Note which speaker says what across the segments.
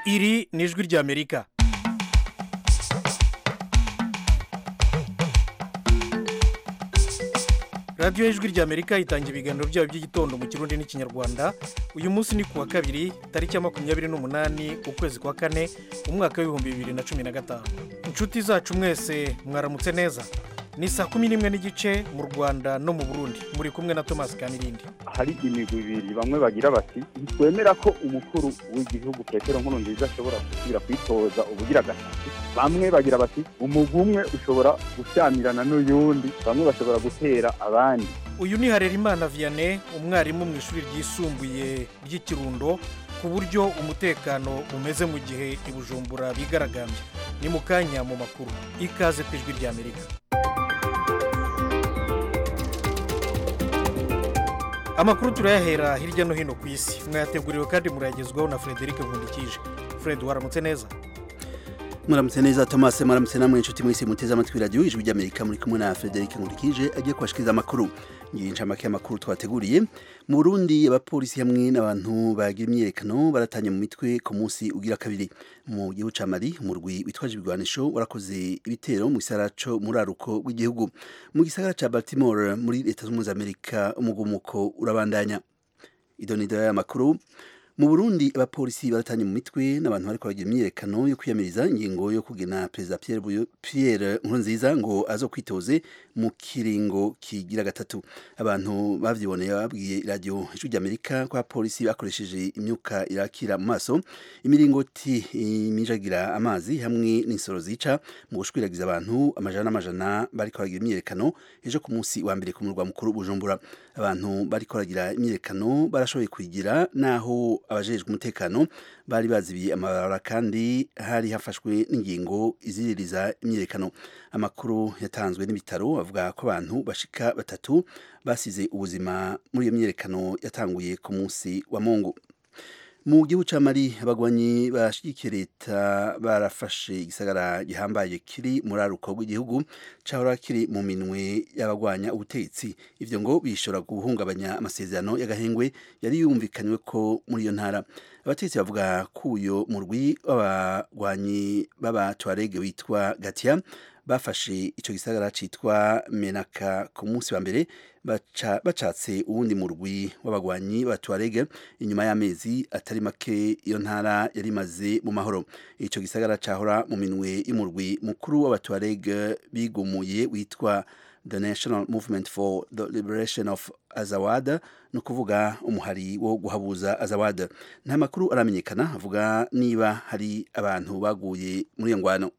Speaker 1: iri ni ijwi ry'amerika radiyo y'ijwi ry'amerika itanga ibiganiro byayo by'igitondo mu kirundi n'ikinyarwanda uyu munsi ni ku wa kabiri tariki ya makumyabiri n'umunani ukwezi kwa kane umwaka w'ibihumbi bibiri na cumi na gatanu inshuti zacu mwese mwaramutse neza ni saa kumi n'imwe n'igice mu rwanda no mu burundi muri kumwe na tomasi kanirindi
Speaker 2: hari imigwi ibiri bamwe bagira bati ntitwemera ko umukuru w'igihugu petero nkurunziza ashobora gusubira kwitoza ubugira gatatu bamwe bagira bati umugwi umwe ushobora gushyamirana n'uyundi bamwe bashobora gutera abandi
Speaker 1: uyu ni harerimana vianney umwarimu mu ishuri ryisumbuye ry'ikirundo ku buryo umutekano umeze mu gihe i bujumbura bigaragambye ni mu kanya mu makuru ikaze ku ijwi ry'amerika amakuru turayahera hirya no hino ku isi mwayateguriwe kandi murayagezwaho na frederic nkundikije fred waramutse neza
Speaker 3: muramutse neza tomase muramutse namwe inshuti mwese muteze amatwi radiyo ijwi ry'amerika muri kumwe na frederic nkurikije agiye kubashikiriza amakuru ngiye incamake y'amakuru twateguriye mu burundi abapolisi hamwe n'abantu bagira imyiyerekano baratanye mu mitwe ku munsi ugira kabiri mu gihugu ca mali umurwi witwaje ibigwanisho warakoze ibitero mu gisagara muri aruko w'igihugu mu gisagara ca baltimore muri leta z'ubumwe za amerika umugumuko urabandanya idonido y'amakuru mu burundi abapolisi baratanye mu mitwe n'abantu bariko baragira imyiyerekano yo kwiyamiriza ingingo yo kugena perezida pierre, Buyo, pierre nkurunziza ngo azokwitoze mu kiringo kigira gatatu abantu bavyiboneye babwiye radio ijwi ry'amerika ko abapolisi bakoresheje imyuka irakira mu maso imiringoti imijagira amazi hamwe n'insoro zica mu gushwiragiza abantu amajana n'amajana bariko baragira imyiyerekano ejo ku munsi wa mbere ku murwa mukuru bujumbura abantu bariko baragira imyiyerekano barashoboye kuyigira naho abajejwe umutekano bari bazibiye amabarabara kandi hari hafashwe n'ingingo iziririza imyiyerekano amakuru yatanzwe n'ibitaro avuga ko abantu bashika batatu basize ubuzima muri iyo myiyerekano yatanguye ku munsi wa mungu mu gihugu ca mali abagwanyi bashigikiye leta barafashe igisagara gihambaye kiri muri aruko rw'igihugu cahora kiri mu minwe y'abagwanya ubutegetsi ivyo ngo bishobora guhungabanya amasezerano y'agahengwe yari yumvikanywe ko muri iyo ntara abategetsi bavuga ko uyo murwi w'abagwanyi b'abatwarege witwa gatia bafashe ico gisagara citwa menaka ku munsi wa mbere baca bacatse uwundi murwi w'abagwanyi b'abatuarege inyuma y'amezi atari make iyo ntara yari imaze mu mahoro ico gisagara cahora mu minwe y'umurwi mukuru w'abatuarege bigumuye witwa the national movement for the liberation of azawad ni ukuvuga umuhari wo guhabuza azawad nta makuru aramenyekana avuga niba hari abantu baguye muri iyo ngwano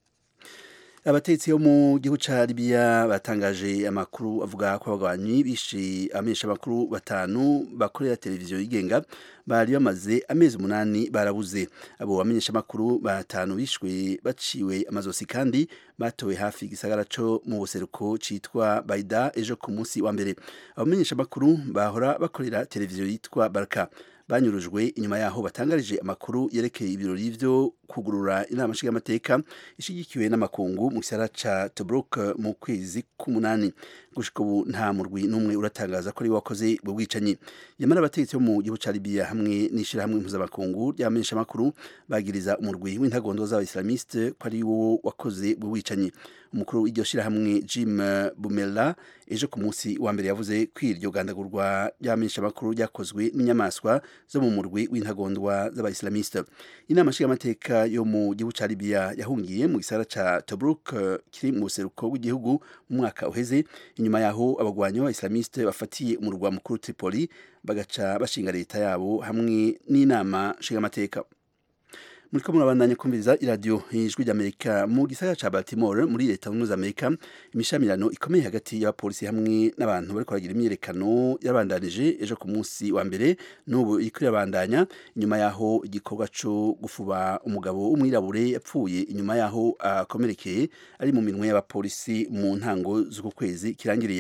Speaker 3: abatetsi bo mu gihugu ca Libya batangaje amakuru avuga ko abagwanyi bishe amesha makuru batanu bakorera televiziyo yigenga bari bamaze amezi umunani barabuze abo bamenyesha makuru batanu bishwe baciwe amazosi kandi batowe hafi igisagara co mu buseruko citwa Baida ejo ku munsi wa mbere abamenyesha makuru bahora bakorera televiziyo yitwa Baraka banyurujwe inyuma yaho batangarije amakuru yerekeye ibirori vyo kugurura inama nshingamateka ishigikiwe n'amakungu mu gisara ca Tobruk mu kwezi k'umunani gushika ubu nta murwi n'umwe uratangaza ko ari wakoze ubwo bwicanyi yamara abategetsi bo mu gihugu ca Libya hamwe n'ishirahamwe mpuzamakungu ry'abamenyesha makuru bagiriza umurwi w'intagondo z'abaislamiste ko ari wo wakoze ubwo bwicanyi umukuru w'iryo shirahamwe Jim Bumela ejo ku munsi wa mbere yavuze ko iryo gandagurwa ry'abamenyesha makuru ryakozwe n'inyamaswa zo mu murwi w'intagondwa z'abaislamiste inama nshingamateka yo mu gihugu ca Libya yahungiye mu gisara ca Tobruk kiri mu buseruko bw'igihugu mu mwaka uheze inyuma yaho abagwanyi b'abaislamiste bafatiye umurwa mukuru Tripoli bagaca bashinga leta yabo hamwe n'inama nshingamateka muriko murabandanya kumviriza iradiyo ijwi ry'amerika mu gisagara ca baltimore muri leta zunze za amerika imishamirano ikomeye hagati y'abapolisi hamwe n'abantu bariko baragira imyiyerekano yabandanije ejo ku munsi wa mbere n'ubu iriko irabandanya inyuma yaho igikorwa co gufuba umugabo w'umwirabure yapfuye inyuma yaho akomerekeye ari mu minwe y'abapolisi mu ntango z'uku kwezi kirangiriye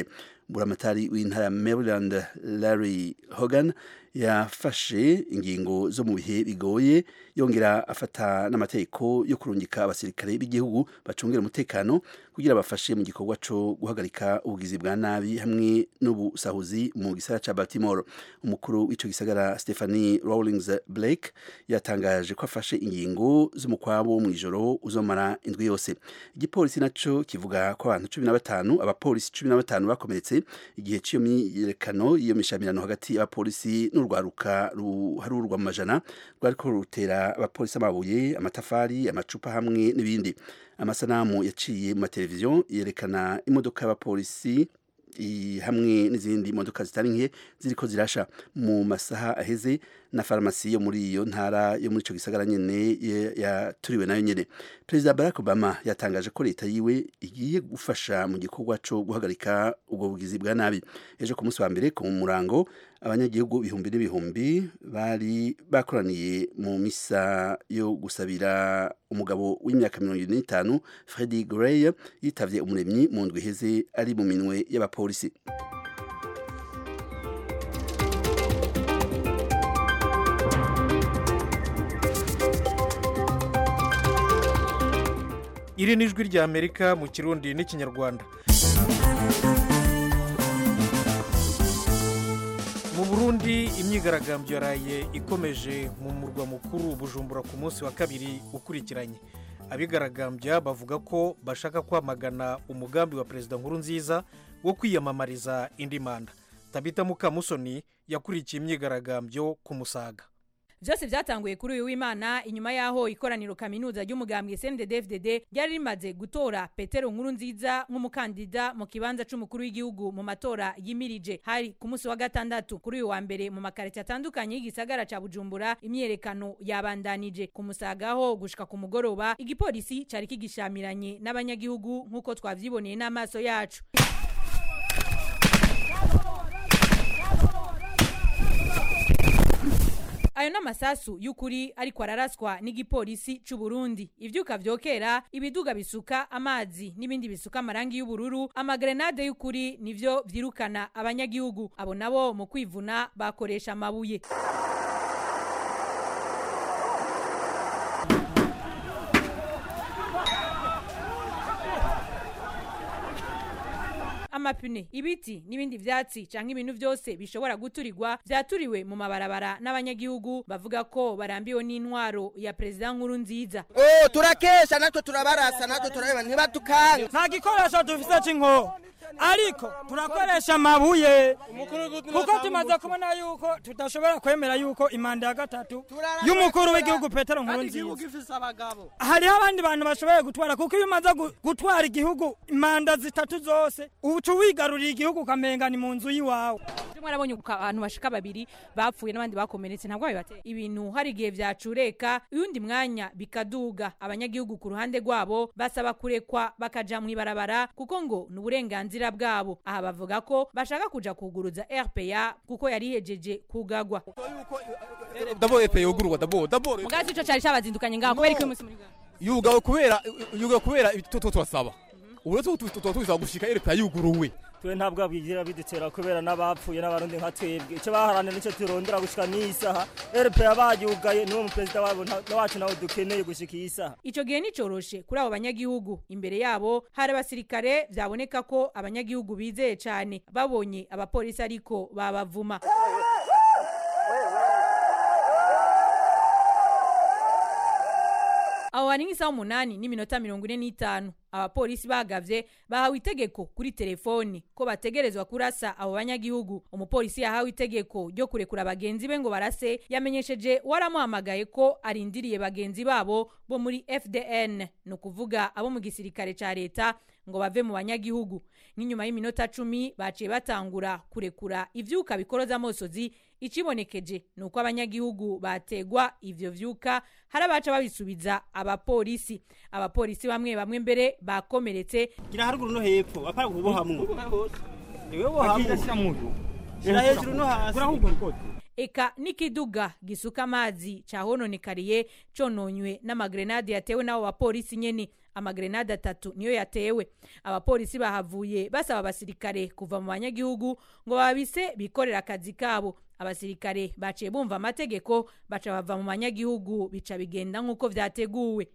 Speaker 3: buramatari w'intara ya maryland larry hogan yafashe ingingo zo mu bihe bigoye yongera afata n'amategeko yo kurungika abasirikare b'igihugu bacungira umutekano kugira bafashe mu gikorwa cyo guhagarika ubugizi bwa nabi hamwe n'ubusahuzi mu gisagara ca Baltimore umukuru w'ico gisagara Stephanie Rawlings Blake yatangaje ko afashe ingingo z'umukwabo mu ijoro uzomara indwi yose igipolisi naco kivuga ko abantu 15 abapolisi 15 bakomeretse igihe c'iyo myiyerekano iyo mishamirano hagati y'abapolisi n'urwaruka ruharurwa mu majana rwariko rutera abapolisi amabuye amatafari amacupa hamwe n'ibindi amasanamu yaciye mu mateleviziyo yerekana imodoka y'abapolisi hamwe n'izindi modoka zitari nke ziriko zirasha mu masaha aheze na farumasi yo muri iyo ntara yo muri ico gisagara nyene yaturiwe nayo nyene perezida barack obama yatangaje ko leta yiwe igiye gufasha mu gikorwa co guhagarika ubwo bugizi bwa nabi ejo ku munsi wa mbere ku murango abanyagihugu ibihumbi n'ibihumbi bari bakoraniye mu misa yo gusabira umugabo w'imyaka mirongo irindwi n'itanu Freddie Gray yitavye umuremyi mu ndwi iheze ari mu minwe y'abapolisi
Speaker 1: iri ni ijwi rya amerika mu kirundi n'ikinyarwanda mu burundi imyigaragambyo yaraye ikomeje mu murwa mukuru bujumbura ku munsi wa kabiri ukurikiranye abigaragambya bavuga ko bashaka kwamagana umugambi wa perezida nkuru nziza wo kwiyamamariza indi manda tabita mukamusoni yakurikiye imyigaragambyo ku musaga
Speaker 4: byose byatanguye kuri uyu w'imana inyuma y'aho ikoraniro kaminuza ry'umugambwe cndfdd ryari rimaze gutora petero nkuru nziza nk'umukandida mu kibanza c'umukuru w'igihugu mu matora yimirije hari ku munsi wa gatandatu kuri uyu wa mbere mu makarita atandukanye y'igisagara ca bujumbura imyerekano yabandanije ku musagaho gushika ku mugoroba igipolisi cari kigishamiranye n'abanyagihugu nk'uko twavyiboneye n'amaso yacu ayo n'amasasu y'ukuri ariko araraswa n'igipolisi c'u Burundi ivyuka vyokera ibiduga bisuka amazi n'ibindi bisuka amarangi y'ubururu amagrenade y'ukuri nivyo vyirukana abanyagihugu abo nabo mu kwivuna bakoresha amabuye amapine ibiti n'ibindi vyatsi canke ibintu vyose bishobora guturirwa vyaturiwe mu mabarabara n'abanyagihugu bavuga ko barambiwe n'intwaro ya perezida nkuru nziza
Speaker 5: oh turakesha natwe turabarasa natwe turareba ntibatukanga
Speaker 6: nta gikoresho dufise c'inko ariko turakoresha amabuye kuko tumaze kubona yuko tudashobora kwemera yuko imanda ya gatatu y'umukuru w'igihugu petero nkuru nziza hariho abandi bantu bashoboye gutwara kuko iyo umaze gutwara igihugu imanda zitatu zose uca wigarurira igihugu ukamenga ni mu nzu y'iwawe
Speaker 4: mwarabonye abantu bashika babiri bapfuye n'abandi bakomeretse ntabwo bibateye ibintu hari igihe vyacureka uyundi mwanya bikaduga abanyagihugu ku ruhande rwabo basaba kurekwa bakaja mw'ibarabara kuko ngo ni uburenganzira bwabo aha bavuga ko bashaka kuja kuguruza rpa kuko yari ihejeje kugagwa
Speaker 7: d'abord rpa yugurwa d'abord d'abord
Speaker 4: mugazi ico cari cabazindukanye ngaho kubera iki umunsi muri
Speaker 7: yugawe kubera yugawe kubera ibyo turasaba ubu rero tuba tubisaba gushika rpa yuguruwe
Speaker 6: twe ntabwo bwigira bidutera kubera n'abapfuye n'abarundi nka twebwe icyo baharanira nicyo turondera gushika n'iyi saha rpa bayugaye niwo muperezida wabo wacu nawe dukeneye gushika iyi saha
Speaker 4: ico gihe nicoroshe kuri abo banyagihugu imbere yabo hari abasirikare vyaboneka ko abanyagihugu bizeye cane babonye abapolisi ariko babavuma aho hari nk'isaha umunani n'iminota mirongo ine n'itanu abapolisi bagavye bahawe itegeko kuri telefoni ko bategerezwa kurasa abo banyagihugu umupolisi yahawe itegeko ryo kurekura bagenzi be ngo barase yamenyesheje waramuhamagaye ko arindiriye bagenzi babo bo muri fdn ni ukuvuga abo mu gisirikare ca leta ngo bave mu banyagihugu n'inyuma y'iminota cumi baciye batangura kurekura ivyuka bikoroza amosozi ikibonekeje ni uko abanyagihugu bategwa ivyo vyuka hari abaca babisubiza abapolisi abapolisi bamwe bamwe mbere bakomeretse
Speaker 6: gira haruguru no hepfo apara kubohamwe iwe bohamwe shira hejuru no hasi
Speaker 4: eka n'ikiduga gisuka amazi cahononekariye cononywe n'amagrenade yatewe n'abo bapolisi nyene amagrenade atatu niyo yatewe abapolisi bahavuye basaba abasirikare kuva mu banyagihugu ngo babise bikorera akazi kabo abasirikare baciye bumva amategeko baca bava mu banyagihugu bica bigenda nk'uko vyateguwe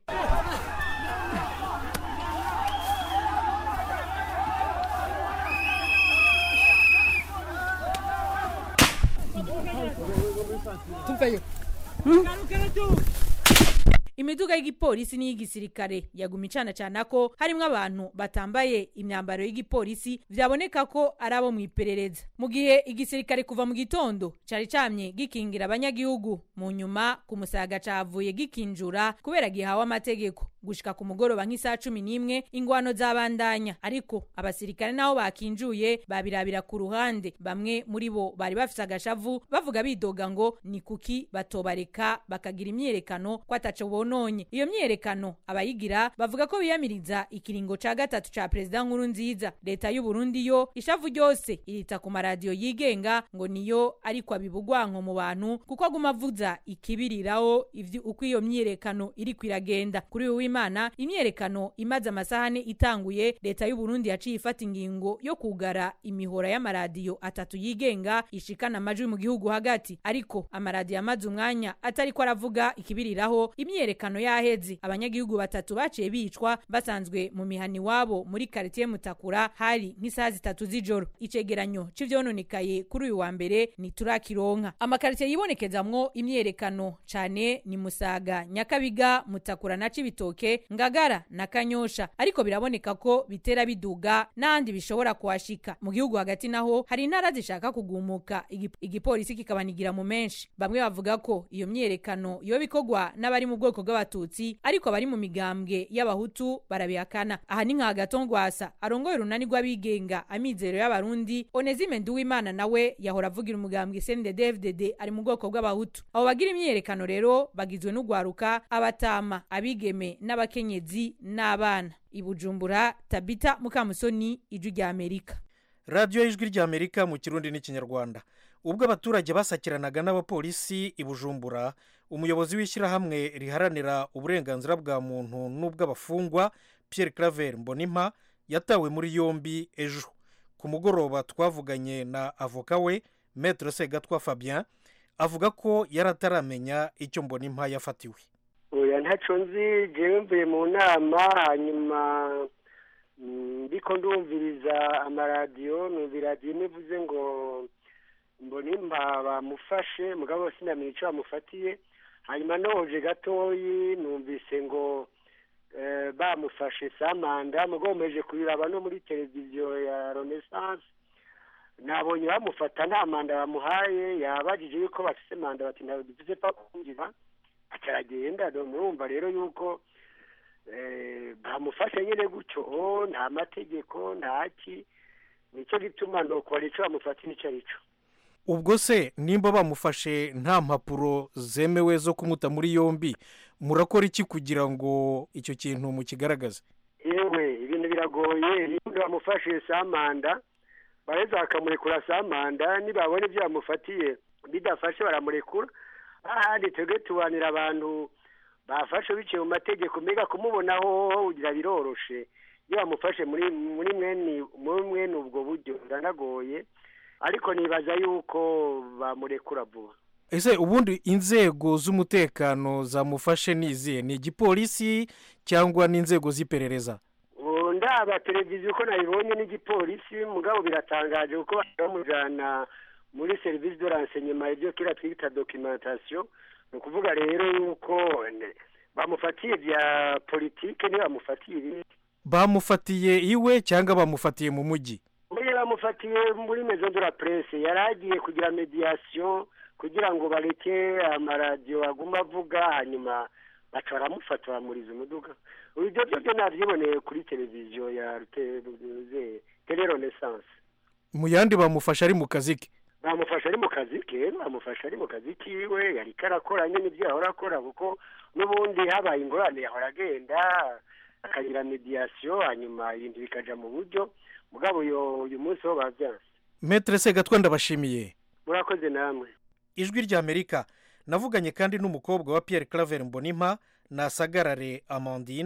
Speaker 4: imiduga y'igipolisi n'iy'igisirikare yaguma icana cana ko harimwo abantu batambaye imyambaro y'igipolisi vyaboneka ko ari abo mu iperereza mu gihe igisirikare kuva mu gitondo cari camye gikingira abanyagihugu mu nyuma ku musaga cavuye gikinjura kubera gihawe amategeko gushika ku mugoroba nk'isaha cumi n'imwe ingwano zabandanya ariko abasirikare nabo bakinjuye babirabira ku ruhande bamwe muri bo bari bafise agashavu bavuga bidoga ngo ni kuki batobareka bakagira imyiyerekano ko ataco bononye iyo myiyerekano abayigira bavuga ko biyamiriza ikiringo ca gatatu ca perezida nkuru nziza leta y'u Burundi yo ishavu ryose irita ku maradiyo yigenga ngo niyo ariko abibugwanko mu bantu kuko aguma avuza ikibiriraho ivyo uko iyo myiyerekano iri kwiragenda kuri uyu w'imana imyiyerekano imaze amasahane itanguye leta y'u Burundi yaciye ifata ingingo yo kugara imihora y'amaradiyo atatu yigenga ishikana amajwi mu gihugu hagati ariko amaradiyo amaze umwanya atariko aravuga ikibiriraho imyiyerekano yaheze abanyagihugu batatu baciye bicwa basanzwe mu mihani wabo muri quartier Mutakura hari nk'isaha zitatu z'ijoro icegeranyo c'ivyononekaye kuri uyu wa mbere ni turakironka amakaritiye yibonekezamwo imyiyerekano cane ni Musaga Nyakabiga Mutakura na Cibitoke Ngagara na Kanyosha ariko biraboneka ko bitera biduga n'andi bishobora kuhashika mu gihugu hagati naho hari intara zishaka kugumuka Igi- igipolisi kikabanigira mu menshi bamwe bavuga ko iyo myiyerekano iyo bikorwa n'abari mu bwoko bw'abatutsi ariko bari mu migambwe y'abahutu barabihakana aha ni nka gatongwasa arongoye urunani rw'abigenga amizero y'abarundi onezime nduwimana nawe yahora avugira umugambwe cndd ari mu bwoko bw'abahutu abo bagira imyiyerekano rero bagizwe n'ugwaruka abatama abigeme n'abakenyezi n'abana ibujumbura tabita mukamusoni ijwi rya amerika
Speaker 1: radiyo y'ijwi ry'amerika mu kirundi n'ikinyarwanda ubwo abaturage basakiranaga n'abapolisi i bujumbura umuyobozi w'ishyirahamwe riharanira uburenganzira bwa muntu n'ubw'abafungwa pierre claver mbonimpa yatawe muri yombi ejo ku mugoroba twavuganye na avoka we maître segatwa fabien avuga ko yari ataramenya icyo mbonimpa yafatiwe
Speaker 8: oya ntacyo nzi jewe mvuye mu nama hanyuma mm, ndiko ndumviriza amaradiyo numva iradiyo imwe ivuze ngo mbonimpa bamufashe mugabo sinamenye icyo bamufatiye hanyuma noje gatoyi numvise ngo eh, bamufashe samanda mugabo mpeje kubiraba no muri televiziyo ya renaissance nabonye bamufata nta manda bamuhaye yabajije yuko bafise manda bati ntabwo dufise pa kwinjira acaragenda murumva rero yuko eh, bamufashe nyine gutyo oh, nta mategeko ntaki nicyo gituma nokora ico bamufatira ico ari cyo
Speaker 1: ubwo se nimba bamufashe nta mpapuro zemewe zo kumuta muri yombi murakora iki kugira ngo icyo kintu mukigaragaze
Speaker 8: yewe ibintu biragoye niba bamufashe samanda bareza bakamurekura samanda nibabona ibyo bamufatiye bidafashe baramurekura ahandi twebwe tubanira abantu bafashe biciye mu mategeko mbega kumubonaho ugira biroroshe iyo bamufashe muri muri mwene muri mwene ubwo buryo biranagoye ariko nibaza yuko bamurekura vuba
Speaker 1: ese ubundi inzego z'umutekano zamufashe ni izihe ni igipolisi cyangwa n'inzego z'iperereza
Speaker 8: ubu ndaba televiziyo uko nabibonye n'igipolisi mugabo biratangaje kuko bamujyana muri serivisi de renseignement ibyo kera twita documentation ni ukuvuga rero yuko ne- bamufatiye bya politike ntibamufatiye ibindi
Speaker 1: bamufatiye iwe cyangwa bamufatiye mu mujyi
Speaker 8: muri bamufatiye muri maison de la presse yari agiye kugira mediation kugira ngo bareke amaradiyo aguma avuga hanyuma baca baramufata bamuriza umuduga ibyo byo byo nabyiboneye kuri televiziyo ya Rute- tele renaissance
Speaker 1: mu yandi bamufashe ari mu kazi ke
Speaker 8: bamufasha ari mu kazi ke bamufasha ari mu kazi kiwe yari karakora nyine ibyo yahora akora kuko n'ubundi habaye ingorane yahora agenda akagira mediation hanyuma ibintu bikaja mu buryo mugabo uyu uyu munsi ho bavyanse
Speaker 1: metere segatwa ndabashimiye
Speaker 8: murakoze namwe
Speaker 1: ijwi ry'amerika navuganye kandi n'umukobwa wa pierre claver mbonimpa nasagarare amandine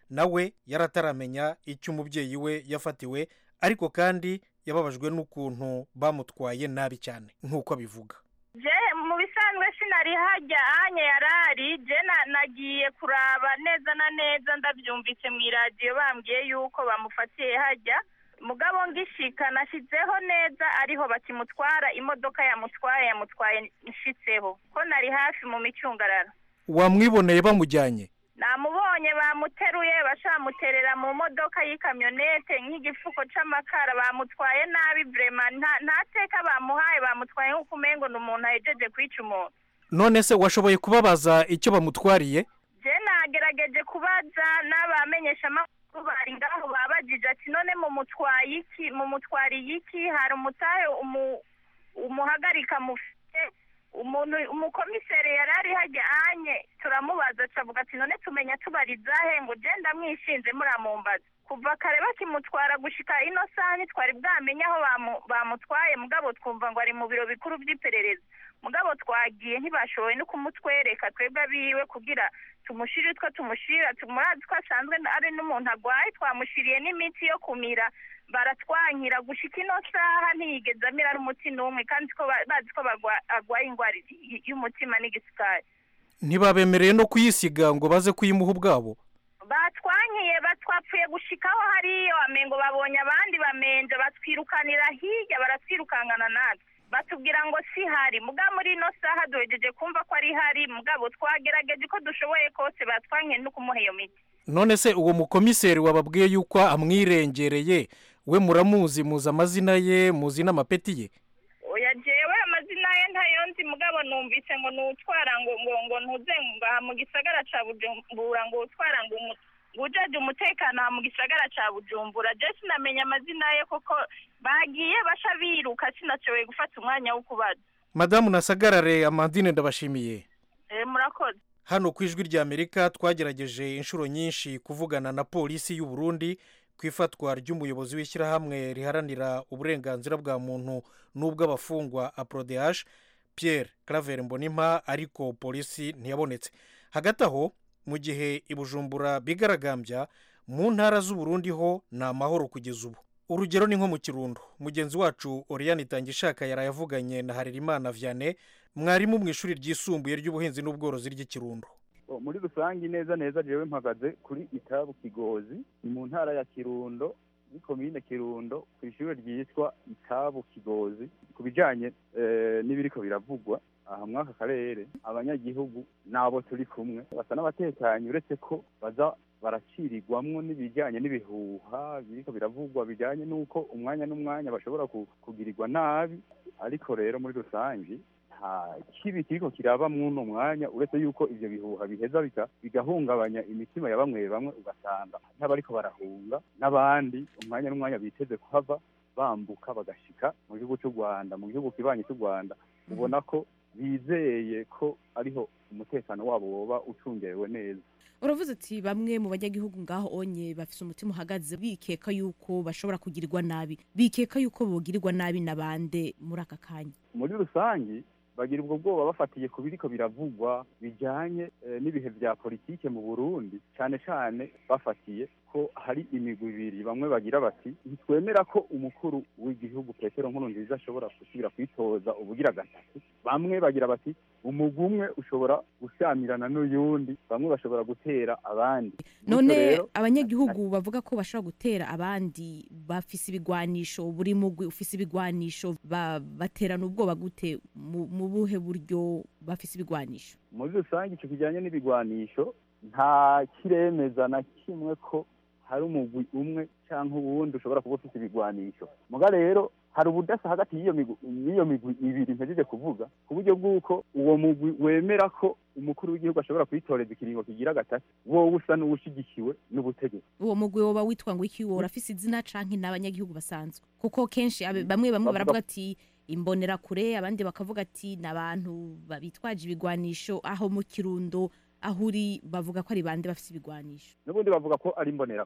Speaker 1: nawe yari ataramenya icyo umubyeyi we yafatiwe ariko kandi yababajwe n'ukuntu bamutwaye nabi cyane nk'uko abivuga
Speaker 9: je mu bisanzwe sinari hajya anye yarari je na- nagiye kuraba neza na neza ndabyumvise mu iradiyo bambwiye yuko bamufatiye hajya mugabo ngishika nashyizeho neza ariho bakimutwara imodoka yamutwaye yamutwaye nshitseho ko nari hafi mu micungararo
Speaker 1: wamwiboneye bamujyanye
Speaker 9: namubonye bamuteruye bashamuterera mu modoka y'ikamyonete nk'igifuko c'amakara bamutwaye nabi vrema nta- nta teka bamuhaye bamutwaye nk'uko umengo ni umuntu ahejeje kwica umuntu
Speaker 1: none se washoboye kubabaza icyo bamutwariye
Speaker 9: je nagerageje kubaza n'abamenyeshamakuru bari ngaho babajije ati none mumutwaye iki mumutwariye iki hari umutahe umu- umuhagarika mufite umuntu umukomiseri yari ari hajya anye turamubaza acavuga ati none tumenya tubarizahe ngo je ndamwishinze muramumbaza kuva kare bakimutwara gushika ino saha ntitwari bwamenye aho bamu- bamutwaye mugabo twumva ngo ari mu biro bikuru by'iperereza mugabo twagiye ntibashoboye no kumutwereka twebwe abiwe kugira tumushire utwo tumushira tumurazi ko asanzwe ari n'umuntu agwaye twamushiriye n'imiti yo kumira baratwankira gushika ino saha ntiyigeze amira n'umuti n'umwe kandi ko ba- bazi ko bagwa- agwaye indwara y- y'umutima n'igisukari
Speaker 1: ntibabemereye no kuyisiga ngo baze kuyimuha ubwabo
Speaker 9: batwankiye batwapfuye gushikaho hariyo amengo babonye abandi bamenje batwirukanira hirya baratwirukankana natwe batubwira ngo si hari mugabo muri ino saha duhejeje kumva ko ari hari mugabo twagerageje ko dushoboye kose batwankiye no kumuha iyo miti
Speaker 1: none se uwo mukomiseri wababwiye yuko amwirengereye we muramuzi muzi amazina ye muzi n'amapeti ye
Speaker 9: oya jewe amazina ye ntayo nzi mugabo numvise ngo nutwara ngo ngo ngo ntuze ngaha mu gisagara ca bujumbura ngo utwara ngo umu- ngo ujaje umutekano aha mu gisagara ca bujumbura je sinamenya amazina ye koko bagiye basha biruka sinashoboye gufata umwanya wo kubaza
Speaker 1: madamu nasagarare amandine ndabashimiye
Speaker 9: Eh, murakoze
Speaker 1: hano ku ijwi ry'amerika twagerageje inshuro nyinshi kuvugana na polisi y'u Burundi ku ifatwa ry'umuyobozi w'ishyirahamwe riharanira uburenganzira bwa muntu n'ubw'abafungwa aporodehaje Pierre claver mbonimpa ariko polisi ntiyabonetse hagati aho mu gihe i bujumbura bigaragambya mu ntara z'uburundi ho ni amahoro kugeza ubu urugero ni nko mu kirundo mugenzi wacu oriyani itangishaka yarayavuganye na harerimana vianney mwarimu mu ishuri ryisumbuye ry'ubuhinzi n'ubworozi ry'ikirundo
Speaker 2: Oh, muri rusange neza neza jewe mpagaze kuri itabu kigozi ni mu ntara ya kirundo ni komine kirundo ku ishuri ryitwa itabu kigozi ku bijanye eh, n'ibiriko biravugwa aha mwaka karere abanyagihugu n'abo turi kumwe basa n'abatekanye uretse ko baza baracirirwamwo n'ibijyanye n'ibihuha biriko biravugwa bijyanye n'uko umwanya n'umwanya bashobora ku- kugirirwa nabi ariko rero muri rusange nta kibi kiriko kiraba mw'uno mwanya uretse yuko ivyo bihuha biheza bika- bigahungabanya imitima ya bamwe bamwe ugasanga n'abariko barahunga n'abandi umwanya n'umwanya biteze kuhava bambuka bagashika mu gihugu cy'u rwanda mu gihugu kibanyi cy'u rwanda ubona ko bizeye ko ariho umutekano wabo woba ucungerewe neza
Speaker 10: uravuze uti bamwe mu banyagihugu ngaho onye bafise umutima uhagaze bikeka yuko bashobora kugirirwa nabi bikeka yuko bogirirwa nabi na bande muri aka kanya
Speaker 2: muri rusange bagira ubwo bwoba bafatiye ku biriko biravugwa bijyanye eh, n'ibihe bya politike mu burundi cyane cyane bafatiye ko hari imigwi ibiri bamwe bagira bati ntitwemera ko umukuru w'igihugu petero nkuru nziza ashobora gusubira kwitoza ubugira gatatu bamwe bagira bati umugwi umwe ushobora gushyamirana n'uyundi bamwe bashobora gutera abandi
Speaker 10: none
Speaker 2: Bityo rero,
Speaker 10: abanyagihugu bavuga ko bashobora gutera abandi bafise ibigwanisho buri mugwi ufise ibigwanisho ba- baterana ubwoba gute mu mu buhe buryo bafise ibigwanisho
Speaker 2: muri rusange icyo kijyanye n'ibigwanisho nta kiremeza na kimwe ko hari umugwi umwe cyangwa uwundi ushobora kuba ufite ibigwanisho muga rero hari ubudasa hagati y'iyo migwi y'iyo migwi ibiri mpejeje kuvuga ku buryo bw'uko uwo mugwi wemera ko umukuru w'igihugu ashobora kwitoreza ikiringo kigira gatatu wowe usa n'uwushyigikiwe n'ubutegetsi
Speaker 10: uwo mugwi woba witwa ngo iki wowe urafise izina canke n'abanyagihugu basanzwe kuko kenshi abe- bamwe bamwe
Speaker 2: Bavuga-
Speaker 10: baravuga ati imbonerakure abandi bakavuga ati ni abantu ba- bitwaje ibigwanisho aho mu kirundo aho uri bavuga ko ari bande bafise ibigwanisho
Speaker 2: n'ubundi bavuga ko ari imbonerakure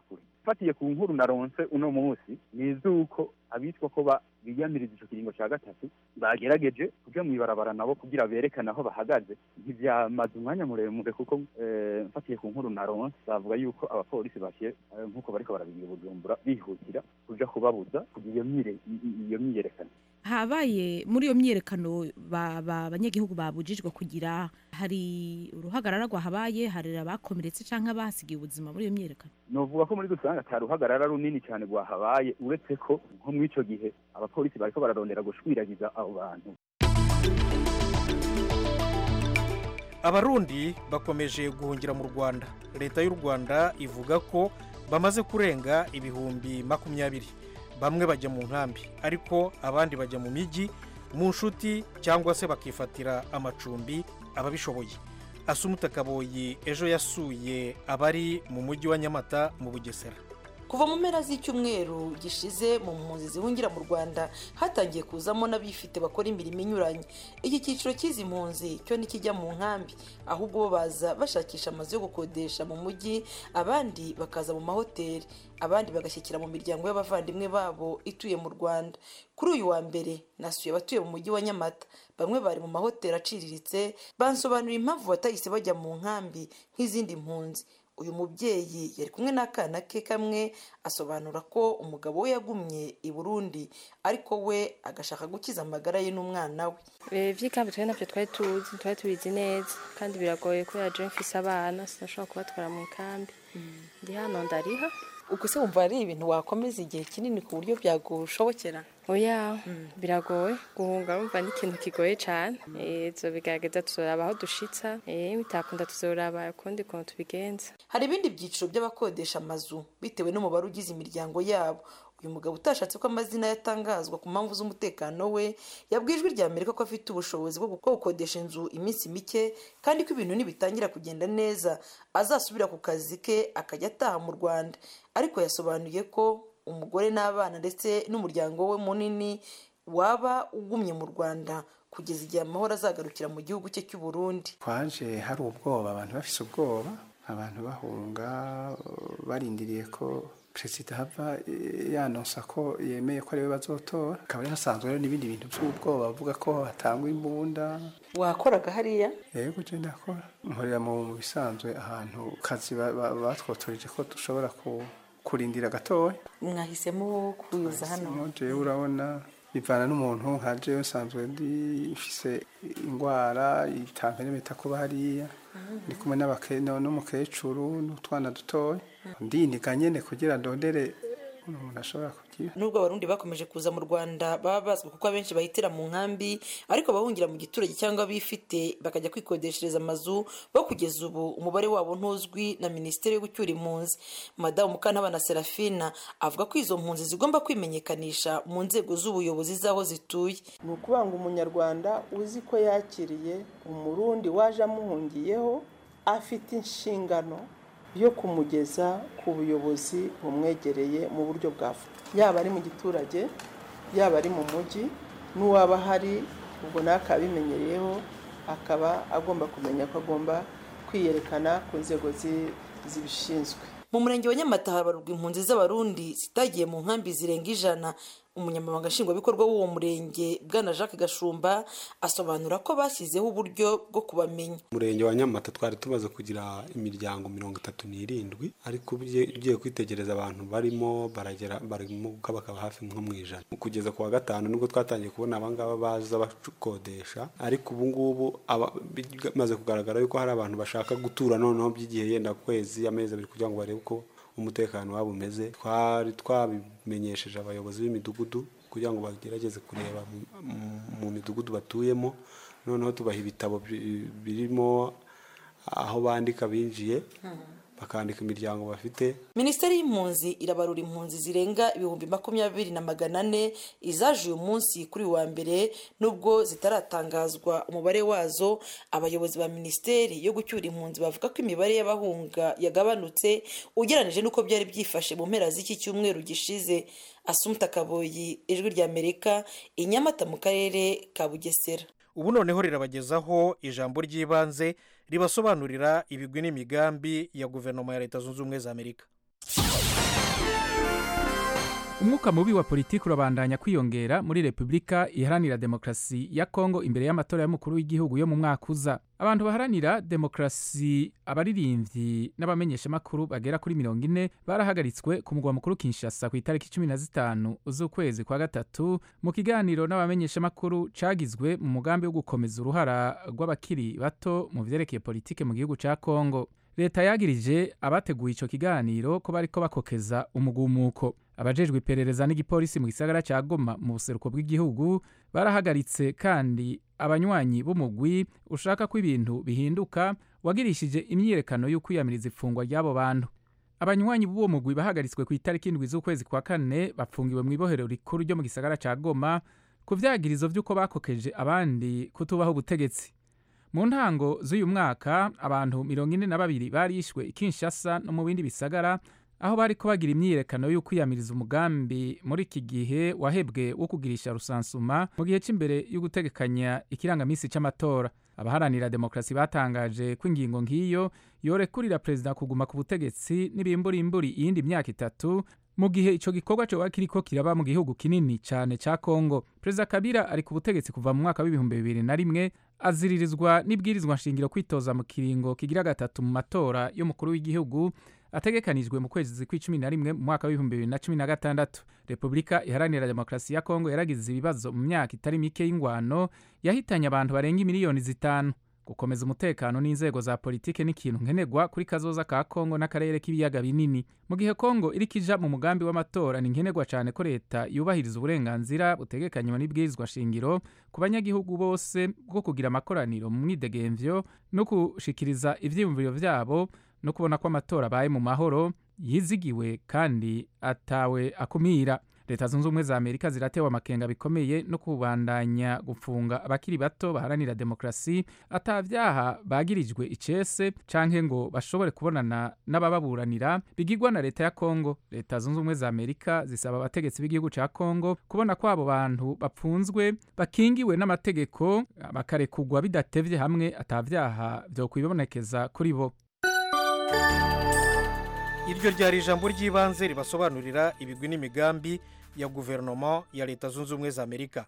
Speaker 2: fatiye ku nkuru naronse uno munsi ni iz'uko abitwa ko ba- biyamiriza ico kiringo ca gatatu bagerageje kuja mw'ibarabara nabo kugira berekane aho bahagaze ntivyamaze umwanya muremure kuko eh, mfatiye ku nkuru naronse bavuga yuko abapolisi bashiye eh, nk'uko bariko barabigira i bujumbura bihutira kuja kubabuza kugira iyo myire- i- i- iyo myiyerekano
Speaker 10: habaye muri iyo myiyerekano ba- ba- abanyagihugu babujijwe kugira hari uruhagarara rwahabaye hari abakomeretse cyangwa abahasigiye ubuzima muri iyo myiyerekano
Speaker 2: novuga ko muri rusange ata ruhagarara runini cyane rwahabaye uretse ko nko muri ico gihe abapolisi bariko bararondera gushwiragiza abo bantu
Speaker 1: abarundi bakomeje guhungira mu rwanda leta y'u rwanda ivuga ko bamaze kurenga ibihumbi makumyabiri bamwe bajya mu nkambi ariko abandi bajya mu mijyi mu nshuti cyangwa se bakifatira amacumbi ababishoboye asumuta kaboyi ejo yasuye abari mu mujyi wa nyamata mu bugesera
Speaker 11: kuva mu mpera z'icyumweru gishize mu mpunzi zihungira mu rwanda hatangiye kuzamo n'abifite bakora imirimo inyuranye iki cyiciro cy'izi mpunzi cyo ntikijya mu nkambi ahubwo bo baza bashakisha amazu yo gukodesha mu mujyi abandi bakaza mu mahoteli abandi bagashyikira mu miryango y'abavandimwe babo ituye mu rwanda kuri uyu wa mbere nasuye abatuye mu mujyi wa nyamata bamwe bari mu mahoteli aciriritse bansobanurira impamvu batahise bajya mu nkambi nk'izindi mpunzi uyu mubyeyi yari kumwe n'akana ke kamwe asobanura ko umugabo we yagumye i burundi ariko we agashaka gukiza amagara ye n'umwana we
Speaker 12: iby'ikambi twari nabyo twari tuzi twari tubizi neza kandi biragoye kubera je mfise abana sinashobora kubatwara mu ikambi ndi hano ndariha
Speaker 11: ubwo se wumva ari ibintu wakomeza igihe kinini ku buryo byagushobokera
Speaker 12: oya biragoye guhunga urumva ni ikintu kigoye cyane bigaragaza tuzoraba aho dushitsa eh, bitakunda tuzoraba ukundi kuntu tubigenza
Speaker 11: hari ibindi byiciro by'abakodesha amazu bitewe n'umubare ugize imiryango yabo uyu mugabo utashatse ko amazina yatangazwa ku mpamvu z'umutekano we yabwiye ijwi rya amerika ko afite ubushobozi bwo bwo gukodesha inzu iminsi mike kandi ko ibintu nibitangira kugenda neza azasubira ku kazi ke akajya ataha mu rwanda ariko yasobanuye ko umugore n'abana ndetse n'umuryango we munini waba ugumye mu rwanda kugeza igihe amahoro azagarukira mu gihugu cye cy'u Burundi
Speaker 13: twaje hari ubwoba abantu bafise ubwoba abantu bahunga barindiriye ko perezida hava yanonsa ko yemeye ko ariwe bazotora akaba hasanzwe rero n'ibindi bintu by'ubwoba bavuga ko hatangwa imbunda
Speaker 11: wakoraga hariya
Speaker 13: yego je ndakora nkorera mu bisanzwe ahantu kazi batwotoreje ko dushobora kurindira gatoya
Speaker 11: mwahisemo kuza hano
Speaker 13: jewe urabona bivana n'umuntu nka jewe nsanzwe ndifise indwara itamperemeta kuba hariya ndi kumwe n'umukecuru n'utwana dutoya ndiniga nyene kugira ndondere umuntu ashobora kugira
Speaker 11: nubwo abarundi bakomeje kuza mu rwanda baba bazwi kuko abenshi bahitira mu nkambi ariko abahungira mu giturage cyangwa bifite bakajya kwikodeshereza amazu bo kugeza ubu umubare wabo ntuzwi na minisiteri yo gucyura impunzi madamu mukantabana serafina avuga ko izo mpunzi zigomba kwimenyekanisha mu nzego z'ubuyobozi z'aho zituye
Speaker 14: ni ukuvuga ngo umunyarwanda uzi ko yakiriye umurundi waje amuhungiyeho afite inshingano yo kumugeza ku buyobozi bumwegereye mu buryo bwa yaba ari mu giturage yaba ari mu mujyi n'uwaba ahari ubwo nawe akaba abimenyereyeho akaba agomba kumenya ko agomba kwiyerekana ku nzego zibishinzwe
Speaker 11: mu murenge wa nyamata habarurwa impunzi z'abarundi zitagiye mu nkambi zirenga ijana umunyamabanga nshingwabikorwa w'uwo murenge bwana jacques gashumba asobanura ko bashyizeho uburyo bwo kubamenya
Speaker 15: umurenge wa nyamata twari tumaze kugira imiryango mirongo itatu n'irindwi ariko ugiye kwitegereza abantu barimo baragera barimo bakaba hafi nko mu ijana kugeza ku wa gatanu nibwo twatangiye kubona abangaba baza bakodesha ariko ubu ngubu bimaze kugaragara yuko hari abantu bashaka gutura noneho by'igihe yenda kwezi amezi abiri kugira ngo barebe uko umutekano wabo umeze twari twabimenyesheje abayobozi b'imidugudu kugira ngo bagerageze kureba mu midugudu batuyemo noneho tubaha ibitabo birimo aho bandika binjiye bakandika imiryango bafite
Speaker 11: minisiteri y'impunzi irabarura impunzi zirenga ibihumbi makumyabiri na magana ane izaje uyu munsi kuri wa mbere nubwo zitaratangazwa umubare wazo abayobozi ba minisiteri yo gucyura impunzi bavuga ko imibare y'abahunga yagabanutse ugereranyije n'uko byari byifashe mu mpera z'iki cyumweru gishize asumta kaboyi ijwi ry'amerika i nyamata mu karere ka bugesera
Speaker 1: ubu noneho rirabagezaho ijambo ry'ibanze ribasobanurira ibigwi n'imigambi ya guverinoma ya leta zunze ubumwe za amerika
Speaker 16: umwuka mubi wa politiki urabandanya kwiyongera muri repubulika iharanira demokarasi ya kongo imbere y'amatora y'umukuru w'igihugu yo mu mwaka uza abantu baharanira demokarasi abaririmbyi n'abamenyeshamakuru bagera kuri mirongo ine barahagaritswe ku mugwa mukuru kinshasa ku itariki cumi na zitanu z'ukwezi kwa gatatu mu kiganiro n'abamenyeshamakuru cagizwe mu mugambi wo gukomeza uruhara rw'abakiri bato mu vyerekeye politike mu gihugu ca kongo leta yagirije abateguye ico kiganiro ko bariko bakokeza umugumuko abajejwe iperereza n'igipolisi mu gisagara ca goma mu buseruko bw'igihugu barahagaritse kandi abanywanyi b'umugwi ushaka ko ibintu bihinduka wagirishije imyiyerekano y'ukwiyamiriza ifungwa ry'abo bantu abanywanyi b'uwo mugwi bahagaritswe ku itariki indwi z'ukwezi kwa kane bapfungiwe mu ibohero rikuru ryo mu gisagara ca goma ku vyagirizo vy'uko bakokeje abandi kutubaho ubutegetsi mu ntango z'uyu mwaka abantu mirongo ine na babiri barishwe i kinshasa no mu bindi bisagara aho bariko bagira imyiyerekano yo kwiyamiriza umugambi muri iki gihe wahebwe wo kugirisha rusansuma mu gihe cy'imbere yo gutegekanya ikirangamisi c'amatora abaharanira demokarasi batangaje ko ingingo nk'iyo yorekurira perezida kuguma ku butegetsi n'ibimburimburi iyindi myaka itatu mu gihe ico gikorwa coba kiriko kiraba mu gihugu kinini cane ca Kongo perezida Kabila ari ku butegetsi kuva mu mwaka w'ibihumbi bibiri na rimwe aziririzwa n'ibwirizwa nshingiro kwitoza mu kiringo kigira gatatu mu matora y'umukuru w'igihugu ategekanijwe mu kwezi kw'icumi na rimwe mu mwaka w'ibihumbi bibiri na cumi na gatandatu repubulika iharanira demokarasi ya kongo yaragize ibibazo mu myaka itari mike y'ingwano yahitanye abantu barenga imiliyoni zitanu gukomeza umutekano n'inzego za politike n'ikintu nkenerwa kuri kazoza ka kongo n'akarere k'ibiyaga binini mu gihe kongo iriko ija mu mugambi w'amatora ni nkenerwa cyane ko leta yubahiriza uburenganzira butegekanywa n'ibwirizwa shingiro ku banyagihugu bose bwo kugira amakoraniro mu mwidegemvyo no gushikiriza ivyiyumviro vyabo no kubona ko amatora abaye mu mahoro yizigiwe kandi atawe akumira leta zunze ubumwe za amerika ziratewe amakenga bikomeye no kubandanya gufunga abakiri bato baharanira demokarasi atavyaha bagirijwe icese canke ngo bashobore kubonana n'abababuranira bigirwa na leta ya kongo leta zunze ubumwe za amerika zisaba abategetsi b'igihugu ca kongo kubona ko abo bantu bapfunzwe bakingiwe n'amategeko bakarekugwa bidatevye hamwe atavyaha vyokwibonekeza kuri bo
Speaker 1: iryo ryari ijambo ry'ibanze ribasobanurira ibigwi n'imigambi ya guverinoma ya leta zunze ubumwe za amerika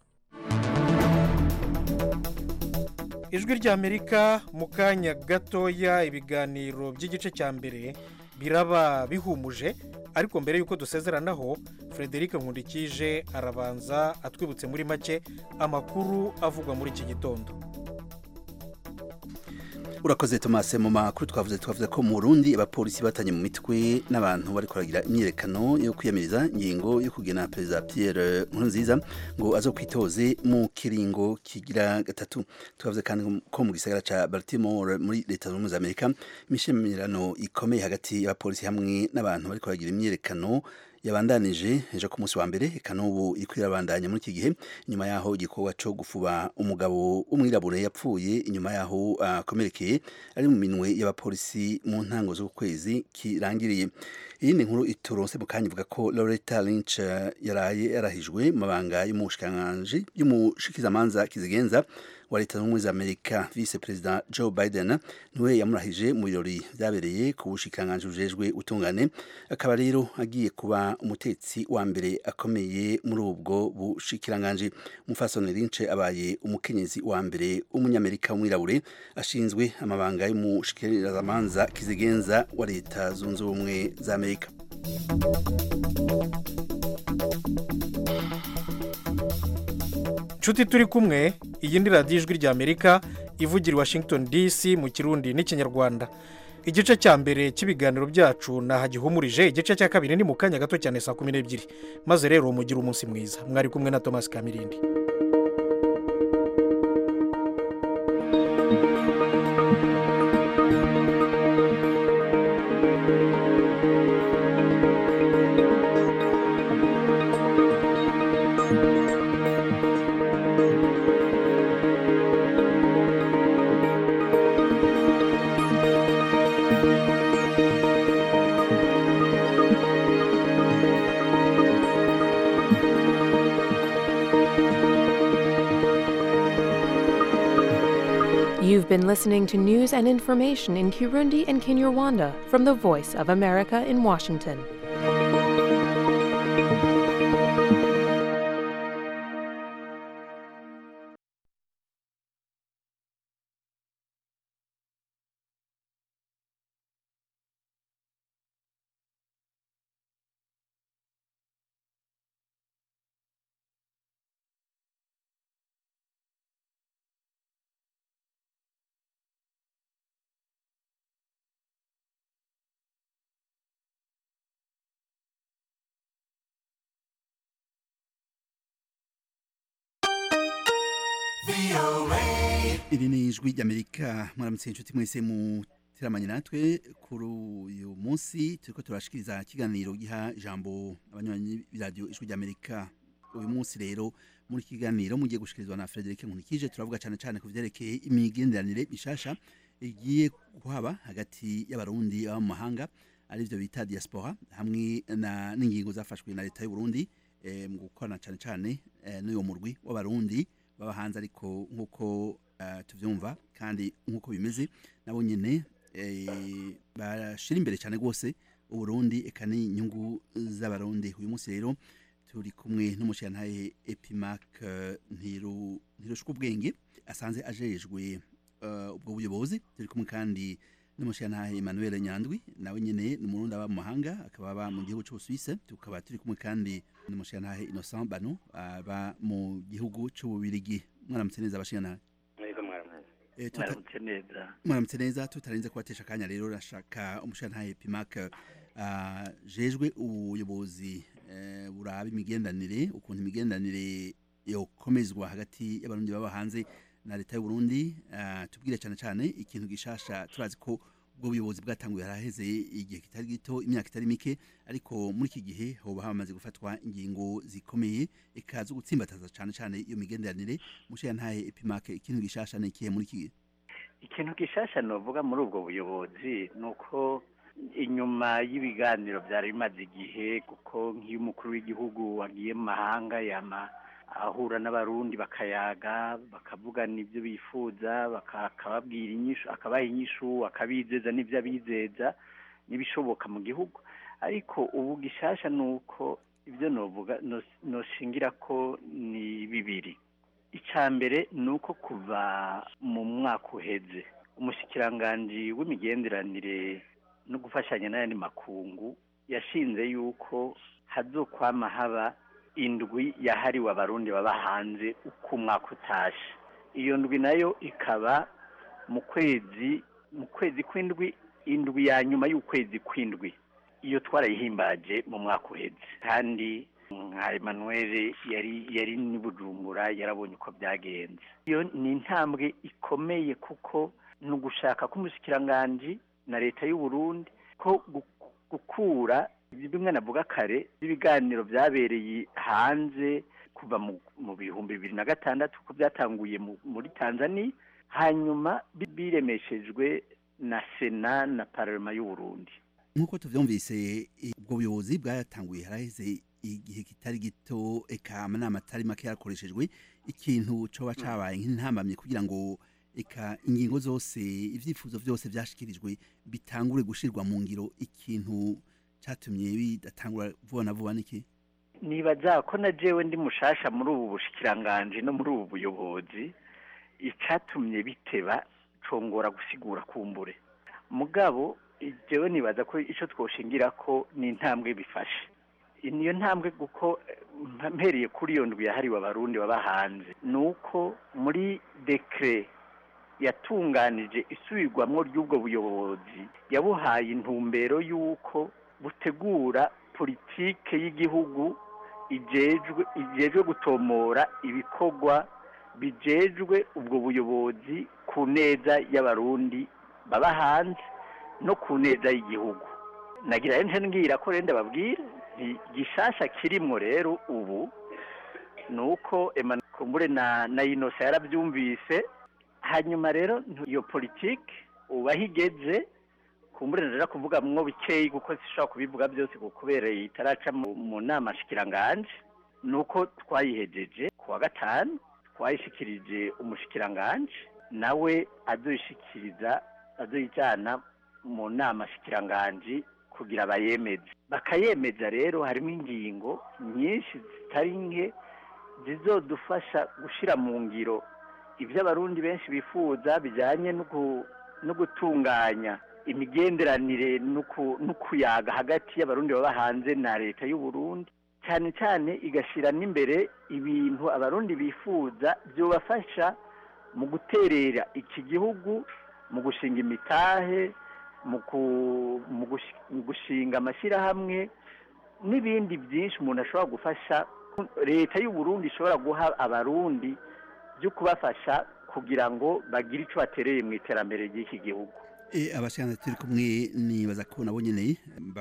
Speaker 1: ijwi ry'amerika mu kanya gatoya ibiganiro by'igice cya mbere biraba bihumuje ariko mbere y'uko dusezeranaho frederic nkundikije arabanza atwibutse muri make amakuru avugwa muri iki gitondo
Speaker 3: urakoze tomase mu makuru twavuze twavuze ko mu Burundi abapolisi batanye mu mitwe n'abantu bari kuragira imyiyerekano yo kwiyamiriza ingingo yo kugena perezida Pierre Nkurunziza ngo azo kwitoze mu kiringo kigira gatatu twavuze kandi ko mu gisagara ca Baltimore muri leta zunze ubumwe za Amerika imishimirano ikomeye hagati y'abapolisi hamwe n'abantu bari kuragira imyiyerekano yabandanije ejo ku munsi wa mbere eka n'ubu iri kwirabandanya muri iki gihe inyuma yaho igikorwa cyo gufuba umugabo w'umwirabure yapfuye inyuma yaho akomerekeye ari mu minwe y'abapolisi mu ntango z'ukwezi kirangiriye iyindi nkuru ituronse mu kanya ivuga ko Loretta Lynch yaraye yarahijwe mu mabanga y'umushikiranganji y'umushikizamanza kizigenza wa leta zunze ubumwe za amerika vice perezida joe biden niwe yamurahije mu birori byabereye ku bushikiranganji bujejwe utungane akaba rero agiye kuba umutetsi wa mbere akomeye muri ubwo bushikiranganji umufasoni lince abaye umukenyezi wa mbere w'umunyamerika w'umwirabure ashinzwe amabanga y'umushikirizamanza kizigenza wa leta zunze ubumwe za amerika
Speaker 1: nshuti turi kumwe iyi ni radiyo ijwi ry'amerika ivugira i washington dc mu kirundi n'ikinyarwanda igice cya mbere cy'ibiganiro byacu nahagihumurije igice cya kabiri ni mu kanya gato cyane saa kumi n'ebyiri maze rero mugire umunsi mwiza mwari kumwe na thomas kamirindi
Speaker 17: You've been listening to news and information in Kirundi and Kinyarwanda from the Voice of America in Washington.
Speaker 3: iri ni ijwi ry'amerika mwaramutse inshuti mwese muteramanye natwe kuri uyu munsi turiko turashikiriza ikiganiro giha ijambo abanywanyi b'iradiyo ijwi ry'amerika uyu munsi rero muri iki kiganiro mugiye gushikirizwa na Frederic Nkunikije turavuga cyane cyane ku vyerekeye imigenderanire mishasha igiye kuhaba hagati y'abarundi baba mu mahanga arivyo bita diaspora hamwe na n'ingingo zafashwe na leta y'u Burundi eh, mu gukorana cyane cyane eh, n'uyo murwi w'abarundi baba hanze ariko nk'uko uh, tuvyumva kandi nk'uko bimeze nabo nyene eh, bashira imbere cyane rwose uburundi eka n'inyungu z'abarundi uyu munsi rero turi kumwe n'umushirantahe epimac uh, ntiru ntirushwa ubwenge asanze ajejwe uh, ubwo buyobozi turi kumwe kandi n'umushirantahe Emmanuel Nyandwi nawe nyene ni umurundi aba mu mahanga akaba aba mu gihugu c'Ubusuwise tukaba turi kumwe kandi n'umushirantahe Innocent Bano aba mu gihugu c'Ububirigi mwaramutse neza abashirantahe
Speaker 18: Mwego mwaramutse.
Speaker 3: Eh, tuta-
Speaker 18: Mwaramutse neza.
Speaker 3: mwaramutse neza tutarenze kubatesha akanya rero rashaka umushirantahe Pimac uh, jejwe ubuyobozi eh, buraba imigendanire ukuntu imigendanire yokomezwa hagati y'abarundi baba hanze na leta y'u Burundi uh, tubwire cyane cyane ikintu gishasha turazi ko ubwo buyobozi bwatanguye haraheze igihe kitari gito imyaka itari mike ariko muri iki gihe hoba hamaze gufatwa ingingo zikomeye eka zo gutsimbataza cyane cyane iyo migenderanire mushirantahe Epimac ikintu gishasha ni ikihe muri iki gihe
Speaker 18: Ikintu gishasha novuga muri ubwo buyobozi nuko inyuma y'ibiganiro byari bimaze igihe kuko nk'iyo umukuru w'igihugu wagiye mu mahanga yama ahura n'abarundi bakayaga bakavugana ibyo bifuza baka- akababwira inyishu akabaha inyishu akabizeza n'ibyo abizeza n'ibishoboka mu gihugu ariko ubu gishasha ni uko ibyo novuga nos- noshingira ko ni bibiri icya mbere ni uko kuva mu mwaka uheze umushikiranganji w'imigenderanire no gufashanya n'ayandi makungu yashinze yuko hazokwama haba indwi yahariwe abarundi baba hanze uko umwaka utashe iyo ndwi nayo ikaba mu kwezi mu kwezi kw'indwi indwi ya nyuma y'ukwezi kw'indwi iyo twarayihimbaje mu mwaka uheze kandi nka Emmanuel yari yari ni Bujumbura yarabonye uko byagenze iyo ni intambwe ikomeye kuko ni ugushaka k'umushikiranganji na leta y'u Burundi ko gu- gukura bimwe navuga kare ibiganiro byabereye hanze kuva mu, mu bihumbi bibiri na gatandatu ko byatanguye mu, muri Tanzania hanyuma bi- biremeshejwe na Sena na Parlement y'u Burundi
Speaker 3: nk'uko tuvyumvise i- ubwo buyobozi bwatanguye haraheze igihe kitari gito eka amanama atari make yarakoreshejwe ikintu coba cabaye nk'intambamye kugira ngo eka ingingo zose ivyifuzo vyose vyashikirijwe bitangure gushirwa mu ngiro ikintu catumye bidatangura vuba na vuba niki
Speaker 18: nibaza ko na jewe ndi mushasha muri ubu bushikiranganje no muri ubu buyobozi icatumye biteba congora gusigura kumbure mugabo jewe nibaza ko ico twoshingira ko ni intambwe bifashe niyo ntambwe kuko eh, mpereye kuri iyo ndwi yahariwe abarundi baba hanze ni uko muri dekre yatunganije isubirwamwo ry'ubwo buyobozi yabuhaye intumbero y'uko butegura politike y'igihugu ijejwe ijejwe gutomora ibikorwa bijejwe ubwo buyobozi ku neza y'abarundi baba hanze no ku neza y'igihugu nagira nje ngira ko rende babwira nti gishasha kirimwo rero ubu ni uko Emmanuel Kumbure na na Innocent yarabyumvise hanyuma rero ntu- iyo politike ubaho igeze kumbure ndaja kuvuga mwo bikeyi kuko sishobora kubivuga byose kuko kubera itaraca mu, mu nama shikiranganje nuko twayihejeje ku wa gatanu twayishikirije umushikiranganje nawe azoyishikiriza azoyijana mu nama shikiranganje kugira bayemeze bakayemeza rero harimo ingingo nyinshi zitari nke zizodufasha gushira mu ngiro ibyo abarundi benshi bifuza bijyanye no gu- no gutunganya imigenderanire no ku- no kuyaga hagati y'abarundi baba hanze na leta y'u Burundi cyane cyane igashyira n'imbere ibintu abarundi bifuza byobafasha mu guterera iki gihugu mu gushinga imitahe mu ku- mu gushi- mu gushinga amashyirahamwe n'ibindi byinshi umuntu ashobora gufasha leta y'u Burundi ishobora guha abarundi byo kubafasha kugira ngo bagire icyo batereye mu iterambere ry'iki gihugu
Speaker 3: E, abashikana turi kumwe nibaza ko nabo nyene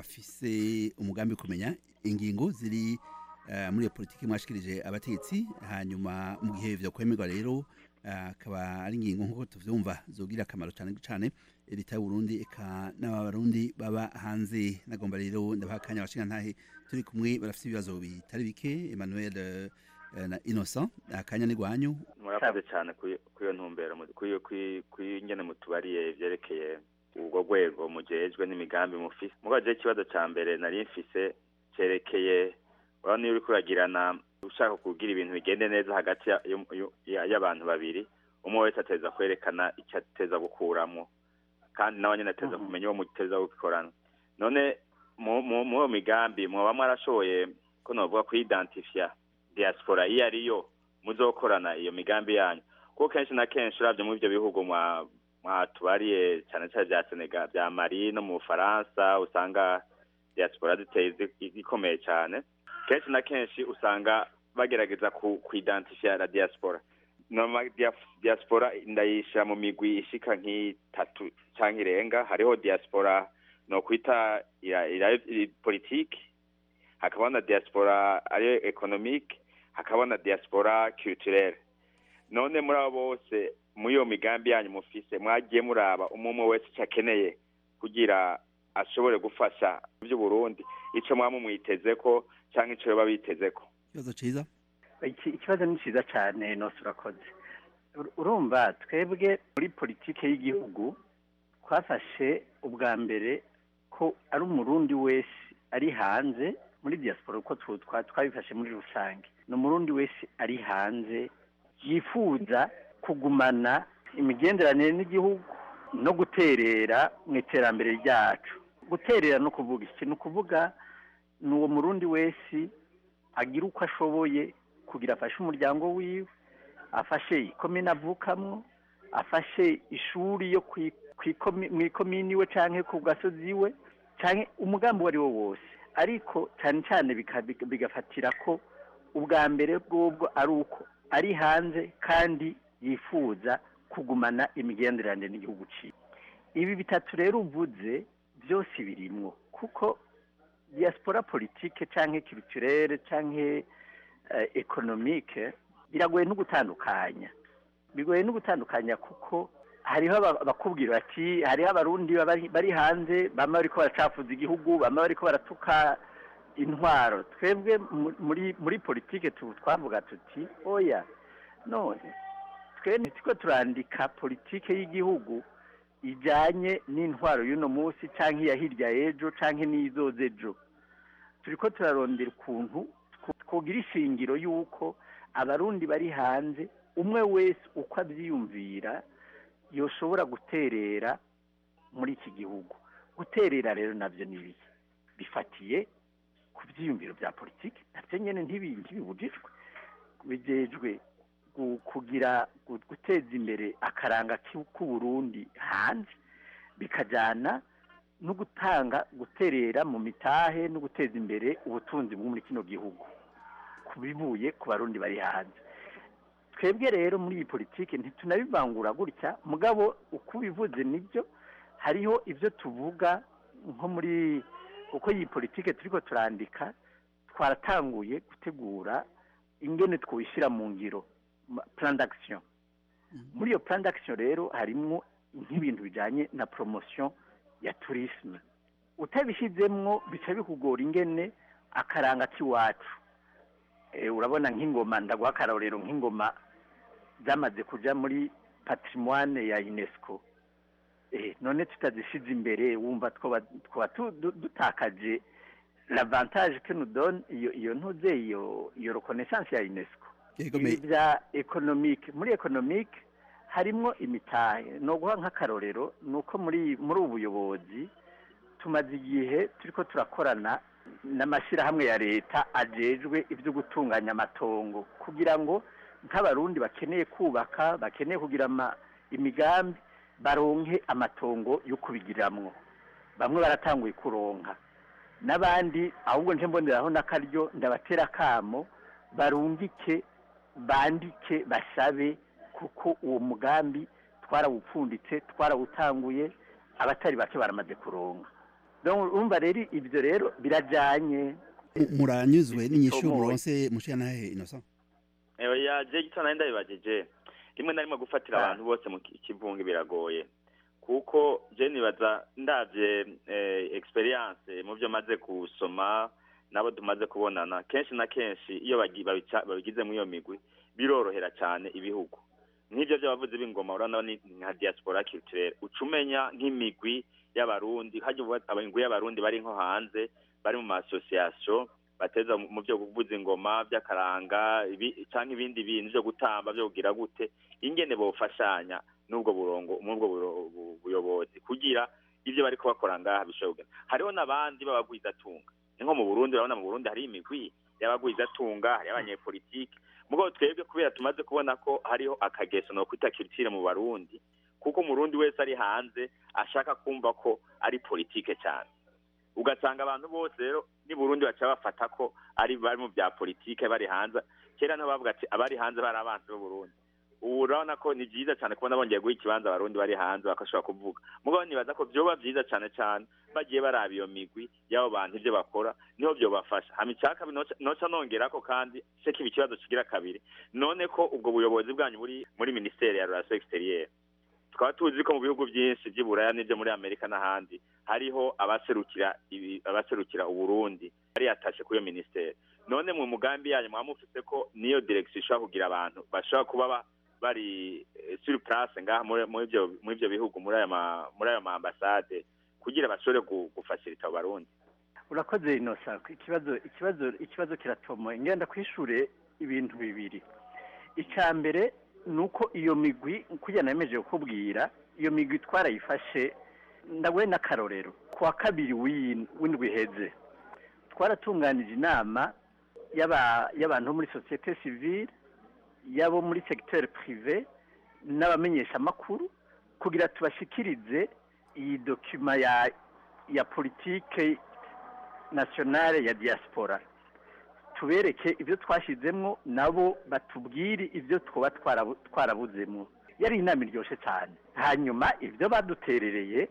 Speaker 3: bafise umugambi wo kumenya ingingo ziri eh, muri iyo politiki mwashikirije abategetsi hanyuma mu gihe vyo kwemerwa rero eh, akaba ari ingingo nk'uko tuvyumva zogira akamaro cane cane leta y'uburundi eka n'abarundi baba hanze nagomba rero ndabaha akanya abashikana ntahe turi kumwe barafise ibibazo bitari bike emmanuel eh, na innocent akanya ni gwanyu
Speaker 19: murakoze cyane kuri kuri iyo ntumbero mu- kuri kuri kuri ingene mutubariye ivyerekeye ubwo rwego mujejwe n'imigambi mufise mubaje ikibazo ca mbere nari mfise cerekeye urabona iyo uriko uragirana ushaka kugira ibintu bigende neza hagati ya- yo- yo- ya- y'abantu babiri umwe wese ateza kwerekana icyo ateza gukuramwo kandi nawe nyene ateza kumenya uwo muteza gukorana none mu mu- mu iyo migambi mwoba mwarashoboye ko novuga kuidentifya diaspora iyo ariyo muzokorana iyo migambi yanyu kuko kenshi na kenshi uravye muri ivyo bihugu mwa mwatubariye cyane cyane vya Senegal vya Mali no mu Bufaransa usanga diaspora ziteye zi- zikomeye cyane kenshi na kenshi usanga bagerageza ku kuidentifya la diaspora noma dia- diaspora ndayishira mu migwi ishika nk'itatu canke irenga hariho diaspora no kwita ira, ira, ira politiki hakaba na diaspora ariyo economique hakaba na diaspora culturelle none muri abo bose muri iyo migambi yanyu mufise mwagiye muraba umwe umwe wese icyo akeneye kugira ashobore gufasha by'uburundi ico mwaba mumwitezeko canke ico yoba bitezeko
Speaker 3: ikibazo ciza
Speaker 18: Iki- ikibazo ni cyiza cyane nose urakoze Ur- urumva twebwe muri politike y'igihugu twafashe ubwa mbere ko ari umurundi wese ari hanze muri diaspora uko tu- twa- twabifashe muri rusange ni umurundi wese ari hanze yifuza kugumana imigenderanire n'igihugu no guterera mu iterambere ryacu guterera no kuvuga iki ni ukuvuga ni uwo murundi wese agira uko ashoboye kugira afashe umuryango wiwe afashe ikomine avukamwo afashe ishuri yo kwi- kwikomi- mw'ikomini iwe canke ku gasozi iwe canke umugambi uwo ari wo wose ariko cyane cyane bika- bika- bigafatira ko ubwa mbere bwobwo ari uko ari hanze kandi yifuza kugumana imigenderanire n'igihugu ciwe ibi bitatu rero uvuze byose birimwo kuko diaspora politike canke culturelle canke eh, economique biragoye no gutandukanya bigoye no gutandukanya kuko hariho aba- abakubwira bati hariho abarundi bari bari hanze bamwe bariko baracafuza igihugu bamwe bariko baratuka intwaro twebwe mu- muri muri politike tu twavuga tuti oya none twe ntitiko turandika politike y'igihugu ijanye n'intwaro y'uno munsi canke iya hirya y'ejo canke n'izoza ejo turiko turarondera ukuntu tw- twogira ishingiro y'uko abarundi bari hanze umwe wese uko avyiyumvira yoshobora guterera muri iki gihugu guterera rero navyo ni ibiki bifatiye ku vyiyumviro vya politiki navyo nyene ntibi- ntibibujijwe bijejwe gu- kugira gu- guteza imbere akaranga k'u- k'uburundi hanze bikajana no gutanga guterera mu mitahe no guteza imbere ubutunzi bwo muri kino gihugu ku bivuye ku barundi bari hanze twebwe rero muri iyi politiki ntitunabivangura gutya mugabo uko ubivuze nibyo hariho ibyo tuvuga nko muri uko iyi politiki turiko turandika twaratanguye gutegura ingene twishyira mu ngiro ma- plan d'action muri iyo plan d'action rero harimwo nk'ibintu bijanye na promotion ya tourisme utabishyizemwo bica bikugora ingene akaranga k'iwacu Eh, urabona nk'ingoma ndaguha akarorero nk'ingoma zamaze kuja muri patrimoine ya unesco eh, none tutazishize imbere wumva twoba twoba tu- du- dutakaje l'avantage que nous donne iyo iyo ntuze iyo iyo reconnaissance ya unesco
Speaker 3: Yego,
Speaker 18: ibi
Speaker 3: me-
Speaker 18: bya economique muri economique harimwo imitahe no guha nk'akarorero ni uko muri muri ubu buyobozi tumaze igihe turiko turakorana n'amashyirahamwe ya leta ajejwe ibyo gutunganya amatongo kugira ngo nk'abarundi bakeneye kubaka bakeneye kugira ama- imigambi baronke amatongo yo kubigiramwo bamwe baratanguye kuronka n'abandi ahubwo nje mboneraho n'akaryo ndabatera akamo barungike bandike basabe kuko uwo mugambi twarawupfunditse twarawutanguye abatari bake baramaze kuronga Donc, urumva rero ibyo rero birajyanye
Speaker 3: muranyuzwe n'inyishu
Speaker 18: Bitomoye.
Speaker 3: muronse mushanahe innocent
Speaker 19: oya je gito nari ndabibajije rimwe na rimwe gufatira abantu bose mu ki- kivunge biragoye kuko je nibaza ndavye eh, experience mu byo maze gusoma nabo tumaze kubonana kenshi na kenshi iyo bagi- babica- babigize muri iyo migwi birorohera cyane ibihugu nk'ibyo by'abavuzi b'ingoma urabona ni nka diaspora culturelle uca umenya nk'imigwi y'abarundi hajya uvuga imigwi y'abarundi bari nko hanze bari mu ma association bateza mu byo kuvuza ingoma by'akaranga ibi- canke ibindi bintu byo gutamba byo kugira gute ingene bofashanya n'ubwo burongo n'ubwo buro- bu- buyobozi kugira ibyo bariko bakora ngaha bishobora kugenda hariho n'abandi b'abagwizatunga ni nko mu burundi urabona mu burundi hari imigwi y'abagwizatunga hari abanyepolitike mugabo twebwe kubera tumaze kubona ko hariho akageso no kwita culture mu barundi kuko umurundi wese ari hanze ashaka kumva ko ari politike cyane ugasanga abantu bose rero ni burundi baca bafata ko ari bari mu bya politike bari hanze kera niho bavuga ati abari hanze bari abanzi b'uburundi ubu urabona ko ni byiza cyane kubona bongeye guha ikibanza abarundi bari hanze bakashobora kuvuga mugabo nibaza ko byoba byiza cyane cyane bagiye baraba iyo migwi y'abo bantu ibyo bakora niho byobafasha hama icya kabiri noca- noca nongera ko kandi se kiba ikibazo kigira kabiri none ko ubwo buyobozi bwanyu buri muri minisiteri ya relation exterieur tukaba tuzi ko mu bihugu byinshi by'i buraya n'ibyo muri amerika n'ahandi hariho abaserukira ibi- abaserukira uburundi bari yatashe kuri iyo minisiteri none mu mugambi yanyu mwaba mufite ko niyo direction ishobora kugira abantu bashobora kuba ba- bari eh, sur place ngaha muri muri ibyo muri ibyo bihugu muri ayo ma muri ayo ma ambasade kugira bashobore gu- gufashirita abo barundi
Speaker 18: urakoze inosa ikibazo ikibazo ikibazo kiratomoye ngenda kwishure ibintu bibiri icya mbere ni uko iyo migwi kugira nemeje kukubwira iyo migwi twarayifashe ndaguhe n'akarorero ku wa kabiri w'iyi- w'indwi iheze twaratunganije inama y'aba- y'abantu bo muri sosiyete sivile y'abo muri segiteri pirive n'abamenyeshamakuru kugira tubashikirize iyi dokima ya ya politike nationale ya diaspora tubereke ibyo twashyizemo nabo batubwire ibyo twaba twarabu- twarabuzemo yari inama iryoshye cyane hanyuma ibyo baduterereye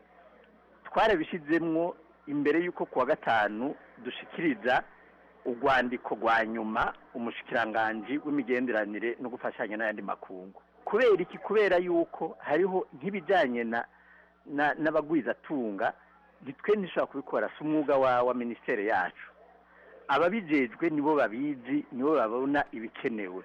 Speaker 18: twarabishyizemo imbere y'uko kuwa gatanu dushikiriza urwandiko rwa nyuma umushikiranganji w'imigenderanire no gufashanya n'ayandi makungu kubera iki kubera yuko hariho nk'ibijyanye na na- n'abagwizatunga nitwe ntishobora kubikora si umwuga wa wa minisiteri yacu ababijejwe nibo babizi nibo babona ibikenewe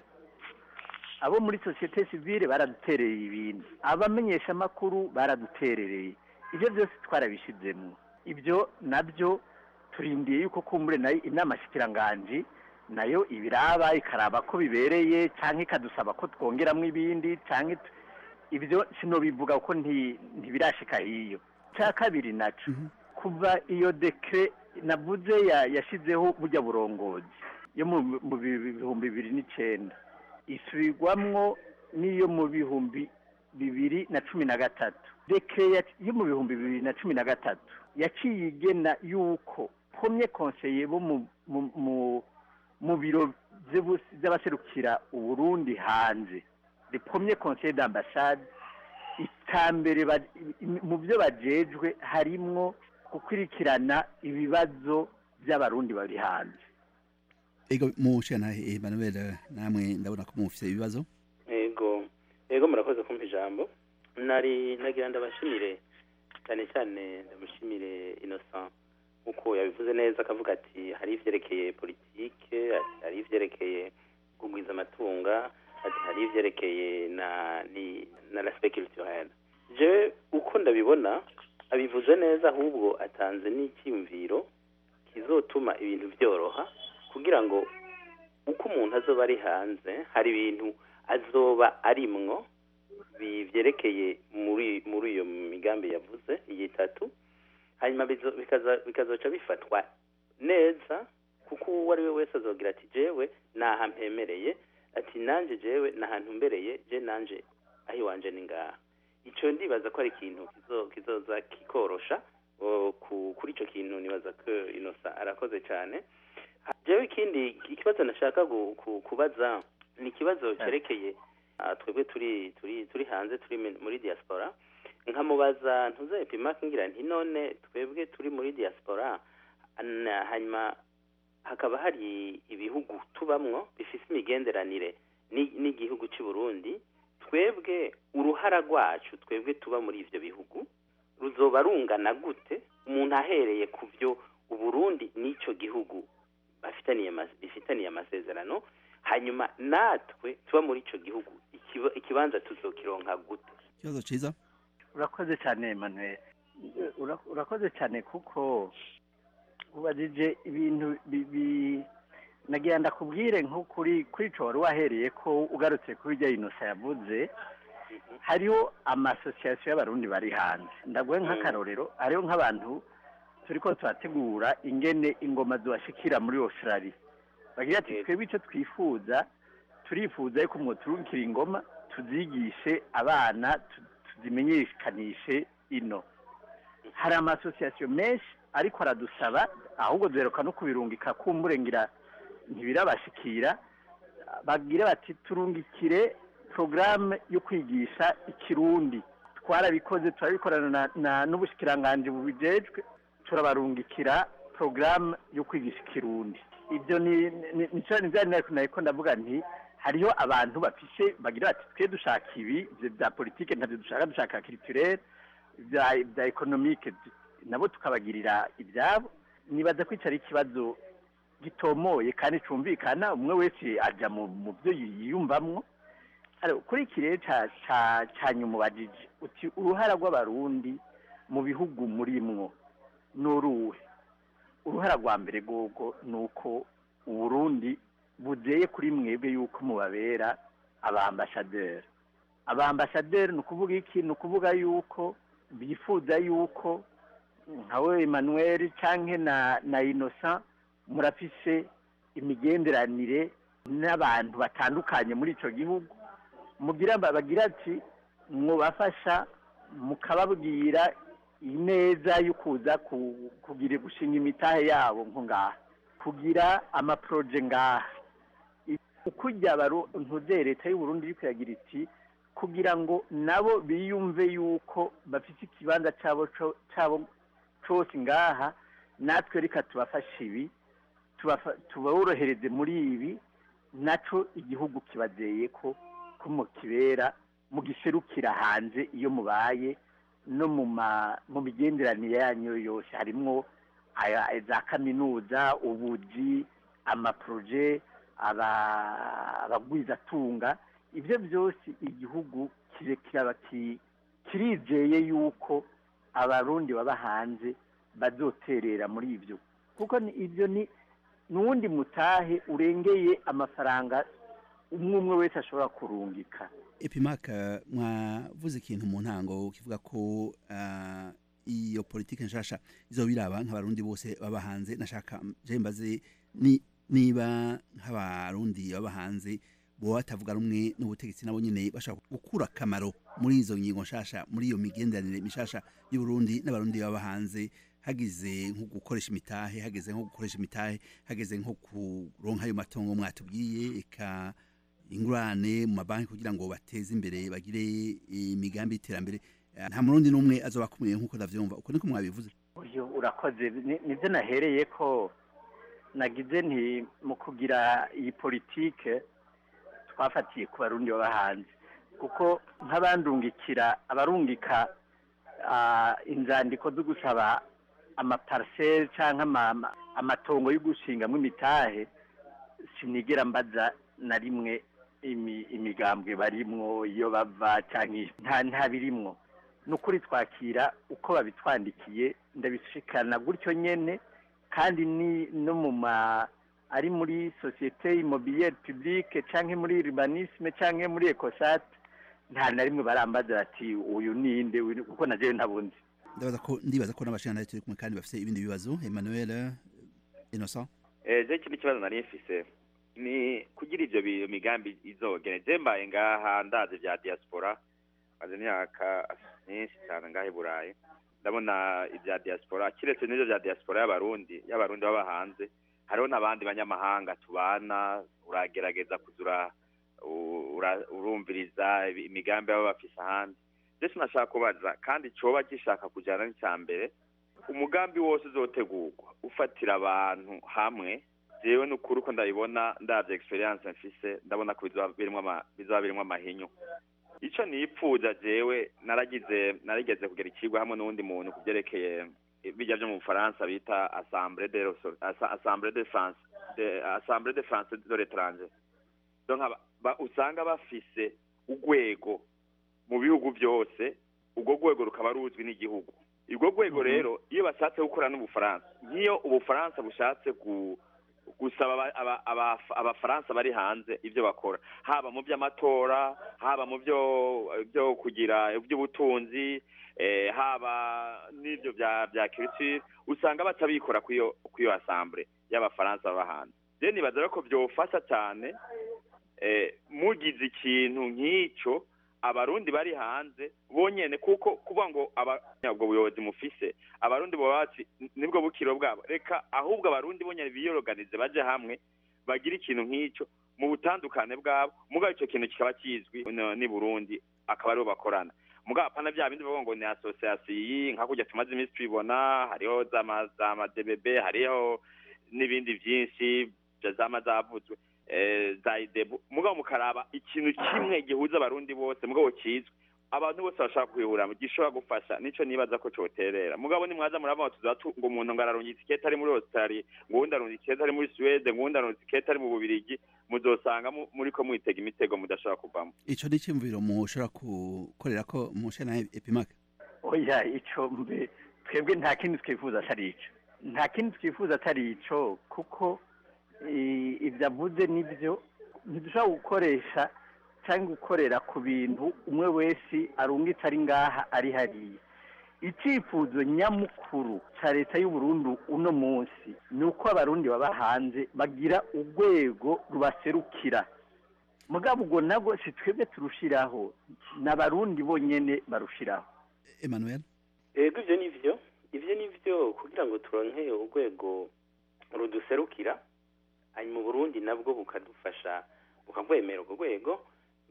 Speaker 18: abo muri sosiyete sivile baraduterereye ibintu abamenyeshamakuru baraduterereye ibyo byose twarabishyizemo ibyo nabyo turindiye yuko kumbure nayo inama shikiranganji nayo ibiraba ikaraba ko bibereye cyangwa ikadusaba ko twongeramo ibindi cyangwa it- ibyo sinobivuga ko nti- ntibirashika hiyo cya kabiri naco kuva iyo dekre navuze ya- yashizeho burya burongozi yo mu mu bi- bihumbi bibiri n'icenda isubirwamwo n'iyo mu bihumbi bibiri na cumi na gatatu dekre ya- yo mu bihumbi bibiri na cumi na gatatu yaciye igena yuko pomye konseye bo mu mu- mu mu biro vy'ubu- vy'abaserukira uburundi hanze le premier conseil d'ambassade itambere ba- mu byo bajejwe harimwo gukurikirana ibibazo by'abarundi bari hanze
Speaker 3: ego mushanahe Emmanuel namwe ndabona ko mufite ibibazo
Speaker 20: ego ego murakoze kumpa ijambo nari nagira ndabashimire cyane cyane ndamushimire innocent nkuko yabivuze neza akavuga ati hari ivyerekeye politike ati hari ivyerekeye kugwiza amatunga ati hari ivyerekeye na ni na l'aspect culturel je uko ndabibona abivuze neza ahubwo atanze n'icyiyumviro kizotuma ibintu byoroha kugira ngo uko umuntu azoba ari hanze hari ibintu azoba arimwo bi- vyerekeye muri muri iyo migambi yavuze iyi itatu hanyuma bizo- bikaza- bikazoca bifatwa neza kuko uwo ari we wese azogira ati jewe naha mpemereye ati nanje jewe nahantu mbereye je nanje aho iwanje ni ngaha ico ndibaza ko ari ikintu kizo- kizoza kikorosha o, ku- kuri ico kintu nibaza ko inosa arakoze cyane jewe ikindi ikibazo nashaka gu- ku- kubaza ni ikibazo cyerekeye ah, twebwe turi turi turi hanze turi mi- muri diaspora nkamubaza ntuze epimake ngira nti none twebwe turi muri diaspora na- hanyuma hakaba hari ibihugu tubamwo bifise imigenderanire ni- n'igihugu cy'u Burundi twebwe uruhara rwacu twebwe tuba muri ivyo bihugu ruzoba rungana gute umuntu ahereye ku byo uburundi n'icyo gihugu bafitaniye ama- bifitaniye amasezerano hanyuma natwe tuba muri ico gihugu ikiba- ikibanza tuzokironka gute
Speaker 3: ikibazo ciza
Speaker 18: urakoze cyane Emmanuel Ura- urakoze cyane kuko ubajije ibintu bibi nagira ndakubwire nko kuri kuri ico wari wahereye ko ugarutse kuri iryo inosa yavuze hariho amasosiyasiyo y'abarundi bari hanze ndaguhe nk'akarorero hariho nk'abantu turiko turategura ingene ingoma zibashikira muri australia bagira ati twebwe icyo twifuza turifuza yuko mwoturukira ingoma tuzigishe abana tu- tuzimenyekanishe ino hari amasosiyasiyo menshi ariko aradusaba ahubwo duheruka no kubirungika kumburengira ntibirabashikira bagira bati turungikire porogaramu yo kwigisha ikirundi twarabikoze turabikorana na- na- n'ubushikiranganji bubijejwe turabarungikira porogaramu yo kwigisha ikirundi ibyo ni ni- ni cyo ni bya nari nariko ndavuga nti hariho abantu bafishe bagira bati twe dushaka ibi ivyo bya politike ntabyo dushaka dushaka culturel bya bya economique nabo tukabagirira ibyabo nibaza ko ico ari ikibazo gitomoye kandi cumvikana umwe wese aja mu mu byo yiyumvamwo Aro, kuri iki rero ca ca ca nyuma ubajije uti uruhara rw'abarundi mu bihugu murimwo n'uruhe uruhara rwa mbere rwogo ni uko uburundi buzeye kuri mwebwe yuko mubabera abambasaderi abambasaderi ni ukuvuga iki ni ukuvuga yuko bifuza yuko nkawe emmanuel canke na na innocent murafise imigenderanire n'abantu batandukanye muri ico gihugu mugira bagira ati mwubafasha mukababwira ineza yo kuza ku- kugira gushinga imitahe yabo nko ngaha kugira amaproje ngaha ukujya ntuzere leta y'u Burundi iri kuyagira iti kugira ngo nabo biyumve yuko bafite ikibanza cyabo co- cyabo cyose ngaha natwe reka tubafashe ibi tubafa- tuborohereze muri ibi naco igihugu kibazeye ko ko mukibera mugiserukira hanze iyo mubaye no mu ma mu migenderanire yanyu yose harimwo aya za kaminuza ubuji amaproje aba- abagwizatunga ibyo byose igihugu kire kiraba ki- kirizeye yuko abarundi baba hanze bazoterera muri ibyo kuko ni- ibyo ni n'uwundi mutahe urengeye amafaranga umwe umwe wese ashobora kurungika
Speaker 3: epimaka mwavuze ikintu mu ntango kivuga ko ah, iyo politike nshasha izobiraba nk'abarundi bose baba hanze nashaka je mbaze ni niba nk'abarundi baba hanze bo batavuga rumwe n'ubutegetsi nabo nyene bashaka gukura akamaro muri izo ngingo nshasha muri iyo migenderanire mishasha y'uburundi n'abarundi baba hanze hagize nko gukoresha imitahe hageze nko gukoresha imitahe hageze nko kuronka ayo matongo mwatubwiye eka ingurane mu mabanki kugira ngo bateze imbere bagire imigambi y'iterambere Eh, nta murundi n'umwe azoba akumiriye nk'uko ndavyumva uko niko mwabivuze
Speaker 18: uyu urakoze Ni- nibyo nahereye ko nagize nti mu kugira iyi politike twafatiye ku barundi baba hanze kuko nk'abandungikira abarungika ah, inzandiko zo gusaba amapariseri cyangwa ama- ama- amatongo yo gushingamo imitahe sinigera mbaza na rimwe imi- imigambwe barimwo iyo bava cyangwa iyo- nta nta birimwo ni ukuri twakira uko babitwandikiye ndabishikana gutyo nyene kandi ni no mu ma ari muri sosiyete immobilière publique canke muri urbanisme canke muri ecosat nta na rimwe barambaza bati uyu ninde uyu ni-" kuko na jewe ntabundi
Speaker 3: ndabaza ko ndibaza ko n'abashingantahe turi kumwe kandi bafite ibindi bibazo Emmanuel eh, Innocent
Speaker 19: Eh, je ikindi kibazo nari mfise ni kugira ivyo bi- migambi izogene je mbaye ngaha ndazi vya diaspora maze imyaka myinshi cyane ngaha i burayi ndabona ibya diaspora kiretse n'ivyo vya diaspora y'abarundi y'abarundi baba hanze hariho n'abandi banyamahanga tubana uragerageza kuza ura- u- ura- urumviriza imigambi baba bafise ahandi ndetse nashaka kubaza kandi coba gishaka kujyana n'icya mbere umugambi wose uzotegurwa ufatira abantu hamwe jewe n'ukuri uko ndabibona ndavye experience mfise ndabona ko bizoba birimwo ama- bizoba birimwo amahinyu ico nipfuza jewe naragize narigeze kugera ikigwa hamwe n'uwundi muntu ku vyerekeye bijya vyo mu bufaransa bita assemblée de Rosso- Assa- assemblée de france de assemblée de france de l'étranger donc aba- ba- usanga bafise urwego mu bihugu byose urwo rwego rukaba ruzwi n'igihugu urwo rwego rero iyo bashatse gukora n'ubufaransa nk'iyo ubufaransa bushatse gu gusaba aba- aba- aba- abafaransa bari hanze ibyo bakora haba mu by'amatora haba mu byo byo kugira iby'ubutunzi eh, haba n'ibyo bya bya culture usanga batabikora kwiyo kwiyo assemblée y'abafaransa baba hanze je nibaza rero ko byofasha cyane eh, mugize ikintu nk'icyo abarundi bari hanze bonyene kuko kuvuga ngo aba- ubwo buyobozi mufise abarundi boba bati nibwo bukiro bwabo reka ahubwo abarundi bonyene biyoroganize baje hamwe bagira ikintu nk'icyo mu butandukane bwabo mugabo icyo kintu kikaba kizwi no- n'i burundi akaba aribo bakorana mugabo apana bya bindi bavuga ngo ni association iyi nka kurya tumaze iminsi tubibona hariho za ma- za madbb hariho n'ibindi byinshi bya zama zavuzwe eh, za idebu mugabo mukaraba ikintu kimwe gihuza abarundi bose mugabo kizwi abantu bose bashaka kwihura gishobora gufasha nico nibaza ko coterera mugabo nimwaza murabona tuza tu- ngo umuntu ngo ararungitse ikete ari muri australia ngo uwundi arungitse ikete ari muri suwede ngo uwundi arungitse ikete ari mu bubirigi muzosanga mu- muriko mwitega imitego mudashobora kuvamo
Speaker 3: ico ni iciyumviro mushobora gukorera ko mushana epimaka
Speaker 18: oya ico mbe twebwe nta kindi twifuza atari ico nta kindi twifuza atari ico kuko i- ivyo avuze nivyo ntidushobora gukoresha cyangwa gukorera ku bintu umwe wese arungitse ari ngaha ari hariya icyifuzo nyamukuru cya leta y'uburundi uno munsi ni uko abarundi baba hanze bagira urwego rubaserukira mugabo ubwo nabwo si twebwe turushiraho ni abarundi bonyene barushiraho
Speaker 3: emmanuel
Speaker 20: ego ivyo nivyo ivyo nivyo kugira ngo turonke urwego ruduserukira hanyuma uburundi nabwo bukadufasha bukagwemera urwo rwego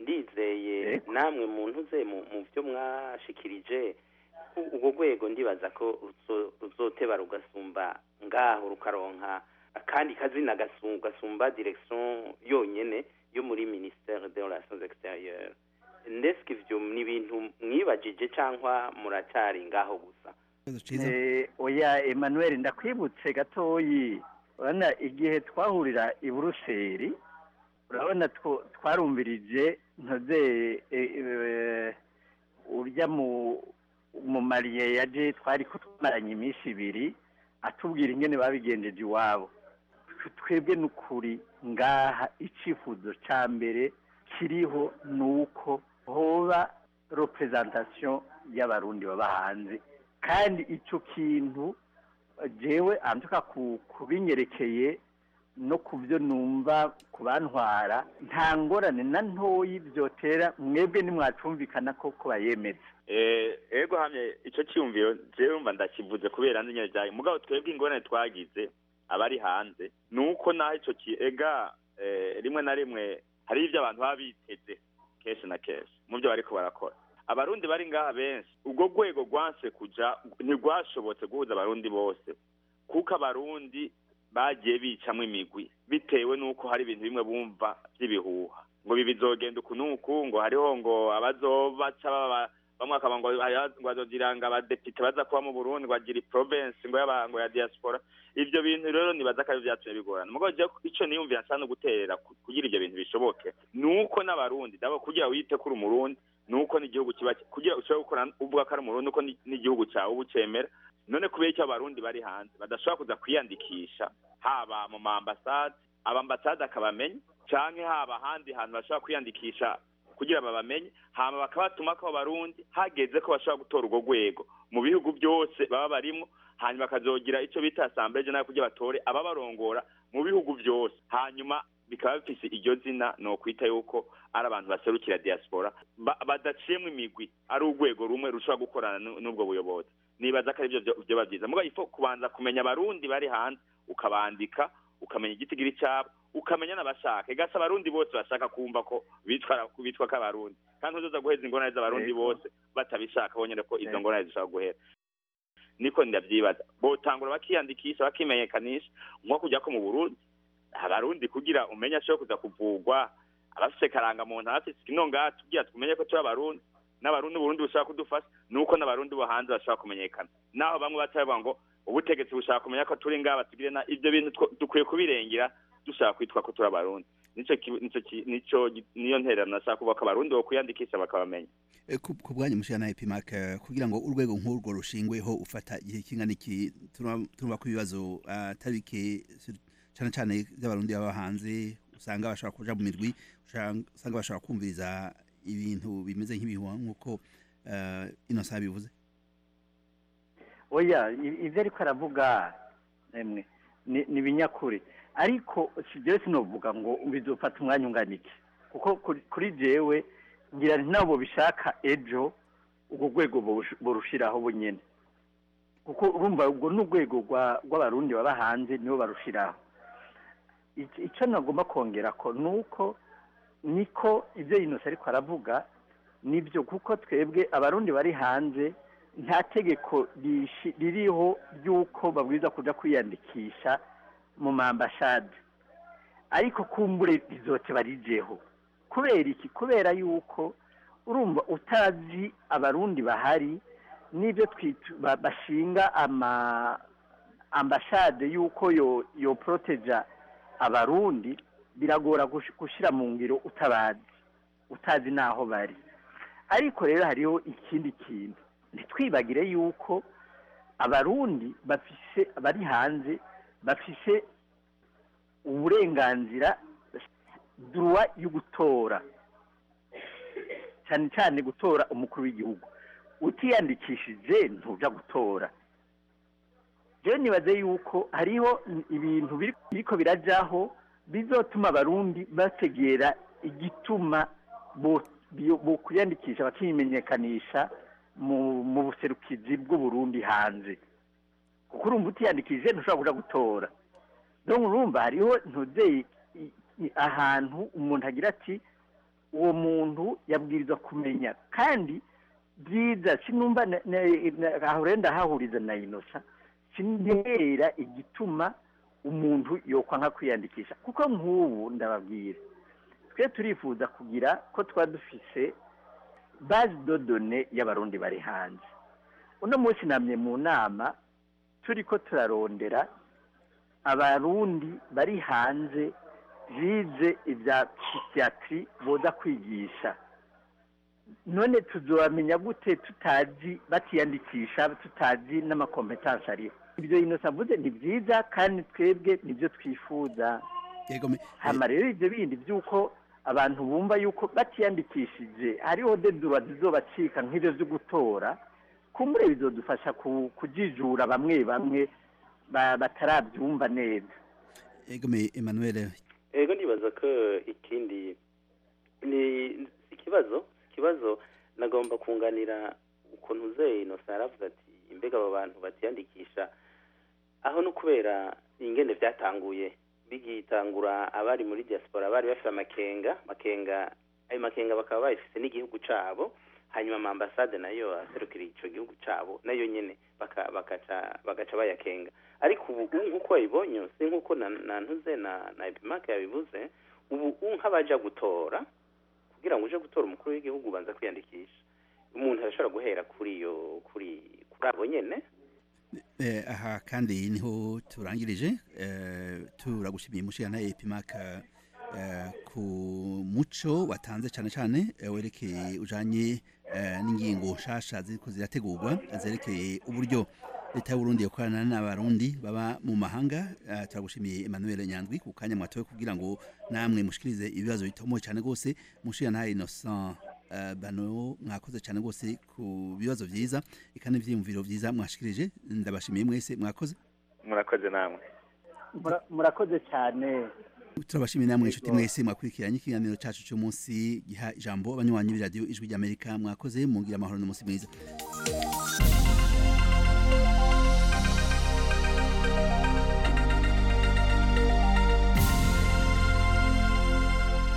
Speaker 20: ndizeye namwe muntu ze mu mu byo mwashikirije u- urwo rwego ndibaza ko ruzo- ruzoteba rugasumba ngaho rukaronka akandi kazina gasu- gasumba direction yonyene yo muri ministère des relations extérieures ndeske ivyo ni ibintu mwibajije cyangwa muracyari ngaho gusa
Speaker 18: Eh, oya emmanuel ndakwibutse gatoyi urabona igihe twahurira i buruseli urabona two- twarumvirije ntoze eh, eh, urya mu mu mariye yaje twari ko twamaranye iminsi ibiri atubwira ingene babigenjeje iwabo Twe- twebwe n'ukuri ngaha icifuzo ca mbere kiriho ni uko hoba representation y'abarundi baba hanze kandi ico kintu jewe antuka ku kubinyerekeye no ku byo numva ku bantwara nta ngorane na ntoyi byotera mwebwe nimwacumvikana ko ko bayemeza
Speaker 19: Eh, ego hamye ico cyumviro jewe mba ndakivuze kubera nzi nyene byayo mugabo twebwe ingorane twagize abari hanze nuko naho ico ki ega eh, rimwe na rimwe hari ivyo abantu baba biteze kenshi na kenshi mu byo bariko barakora abarundi bari ngaha benshi ubwo rwego rwanse kuja ntirwashobotse guhuza abarundi bose kuko abarundi bagiye bicamwo imigwi bitewe n'uko hari ibintu bimwe bumva by'ibihuha ngo ibi bizogenda uku n'uku ngo hariho ngo abazobaca baba bamwe akaba ngo hariho ngo bazogira ngo abadepite baza kuba mu burundi ngo bagira province ngo y'aba- ngo ya diaspora ivyo bintu rero nibaza ko ari vyatumye bigorana mugabo jewe ico niyumvira nsa no guterera ku- kugira ivyo bintu bishoboke nuko n'abarundi dabo kugira wite kuri umurundi nuko n'igihugu kiba kugira ushobore gukora uvuga ko ari umurundi nuko ni- n'igihugu cyawe uba ucemera none kubera icyo abarundi bari hanze badashobora kuza kwiyandikisha haba mu ma ambasade abambasade akabamenya canke haba ahandi hantu bashobora kwiyandikisha kugira babamenye hama bakabatuma ko abarundi hageze ko bashobora gutora urwo rwego mu bihugu byose baba barimwo hanyuma bakazogira ico bita assemblée générale kugira batore ababarongora mu bihugu byose hanyuma bikaba bifise iryo zina ni ukwita yuko ari abantu baserukira diaspora ba- badaciyemwo imigwi ari urwego rumwe rushobora gukorana nu- n'ubwo buyobozi nibaza ko arivyo vyo- vyoba vyiza mugabo ifo kubanza kumenya abarundi bari hanze ukabandika ukamenya igitigiri cyabo ukamenya n'abashaka igasa abarundi bose bashaka kumva ko bitwara bitwa ko abarundi kandi ntuzoza guheza ingorane z'abarundi
Speaker 18: Yego.
Speaker 19: bose batabishaka bonyine ko izo
Speaker 18: Yego.
Speaker 19: ngorane zishobora guhera niko ndavyibaza botangura bakiyandikisha bakimenyekanisha nko kujya ko mu burundi abarundi kugira umenye ashobora kuza kuvugwa abafise karangamuntu abafise kino ngaha tugira tumenye ko turi abarundi n'abarundi uburundi bushaka kudufasha nuko n'abarundi bo hanze bashobora kumenyekana naho bamwe batavuga ngo ubutegetsi bushaka kumenya ko turi ngaha batugire na ibyo bintu two- dukwiye kubirengera dushaka kwitwa ko turi abarundi nico ki- nico ki- nico gi- niyo ntererano nashaka kuvuga ko abarundi bo kwiyandikisha bakabamenya
Speaker 3: Eh, ku ku bwanyu mushira na epimac eh, kugira ngo urwego nk'urwo rushingweho ufata igihe kingana iki turumva turumva ko ibibazo ah, atari bike sur- cane cane by'abarundi baba hanze usanga bashobora kuja mu mirwi usanga usanga bashobora kumviriza ibintu bimeze nk'ibihuha nk'uko eh, Innocent bivuze
Speaker 18: oya i- ivyo ariko aravuga emwe ni ni ibinyakuri ariko si jewe sinovuga ngo bizofata umwanya ungana iki kuko kuri- kuri jewe ngira nti nabo bishaka ejo urwo rwego borush- borushiraho bunyene kuko urumva ubwo ni urwego rwa- rw'abarundi baba hanze nibo barushiraho Ic- ico nagomba kongera ko ni uko niko ibyo yinose ariko aravuga nibyo kuko twebwe abarundi bari hanze nta tegeko rishi- ririho ry'uko babwiza kuja kwiyandikisha mu mambashade ariko kumbure rizote barijeho kubera iki kubera yuko urumva utazi abarundi bahari n'ibyo twitu ba- bashinga ama ambashade yuko yo yo proteja abarundi biragora gush- gushira mu ngiro utabazi utazi naho bari ariko rero hariho ikindi kintu ntitwibagire yuko abarundi bafise bari hanze bafise uburenganzira duruwa yo gutora cyane cyane gutora umukuru w'igihugu utiyandikishije ntuja gutora rero nibaze yuko hariho ibintu biri- biriko birajaho bizotuma abarundi bategera igituma bo- bio- bo kwiyandikisha bakimenyekanisha mu mu buserukizi bw'uburundi hanze kuko urumva utiyandikishije ntushobora kuja gutora donc urumva hariho ntuzeye ahantu umuntu agira ati uwo muntu yabwirizwa kumenya kandi byiza sinumva na- na- na- aho rero ndahahuriza na inosa sinera igituma umuntu yokwanka kwiyandikisha kuko nk'ubu ndababwira twe turifuza kugira ko twaba dufise base de données y'abarundi bari hanze uno munsi namye mu nama turi ko turarondera abarundi bari hanze bize ibya psychiatri boza kwigisha none tuzobamenya gute tutazi batiyandikisha tutazi n'amakompetansi ariho ibyo inosa avuze ni byiza kandi twebwe nibyo twifuza hama rero ibyo bindi by'uko abantu bumva yuko batiyandikishije hariho dedura zizobacika nk'ibyo byo gutora kumbure bizodufasha ku- kujijura bamwe bamwe ba- batarabyumva neza
Speaker 3: egome Emmanuel
Speaker 20: ego nibaza ko ikindi ni ikibazo ikibazo nagomba kunganira ukuntu uzeye inosa yaravuze ati imbega abo bantu batiyandikisha aho no kubera ingene byatanguye bigitangura abari muri diaspora bari bafite amakenga makenga ayo makenga bakaba bayifise n'igihugu cabo hanyuma amambasade nayo aserukira ico gihugu cabo nayo nyene baka- bakaca bagaca bayakenga ariko ubu ubu nk'uko wabibonye si nk'uko na na ntuze na na epimake yabivuze ubu ubu nk'abaja gutora kugira ngo uje gutora umukuru w'igihugu ubanza kwiyandikisha umuntu arashobora guhera kuri iyo kuri kuri abo nyene
Speaker 3: Eh, aha kandi niho turangirije eh, turagushimiye mushirana epimaka eh, ku muco watanze cyane cyane eh, werekeye ujanye eh, n'ingingo nshasha ziriko zirategurwa zerekeye uburyo leta y'uburundi yokorana n'abarundi baba mu mahanga eh, turagushimiye emmanuel nyandwi ku kanya mwatowe kugira ngo namwe mushikirize ibibazo bitomoye cyane rwose mushirana innocent eh, bano mwakoze cyane rwose ku bibazo vyiza eka n'ivyiyumviro vyiza mwashikirije ndabashimiye mwese mwakoze
Speaker 19: murakoze namwe
Speaker 18: Mura- murakoze cyane
Speaker 3: turabashimiye namwe inshuti mwese mwakurikiranye ikiganiro cacu cy'umunsi giha ijambo abanywanyi b'iradiyo ijwi ry'amerika mwakoze mugira amahoro n'umunsi mwiza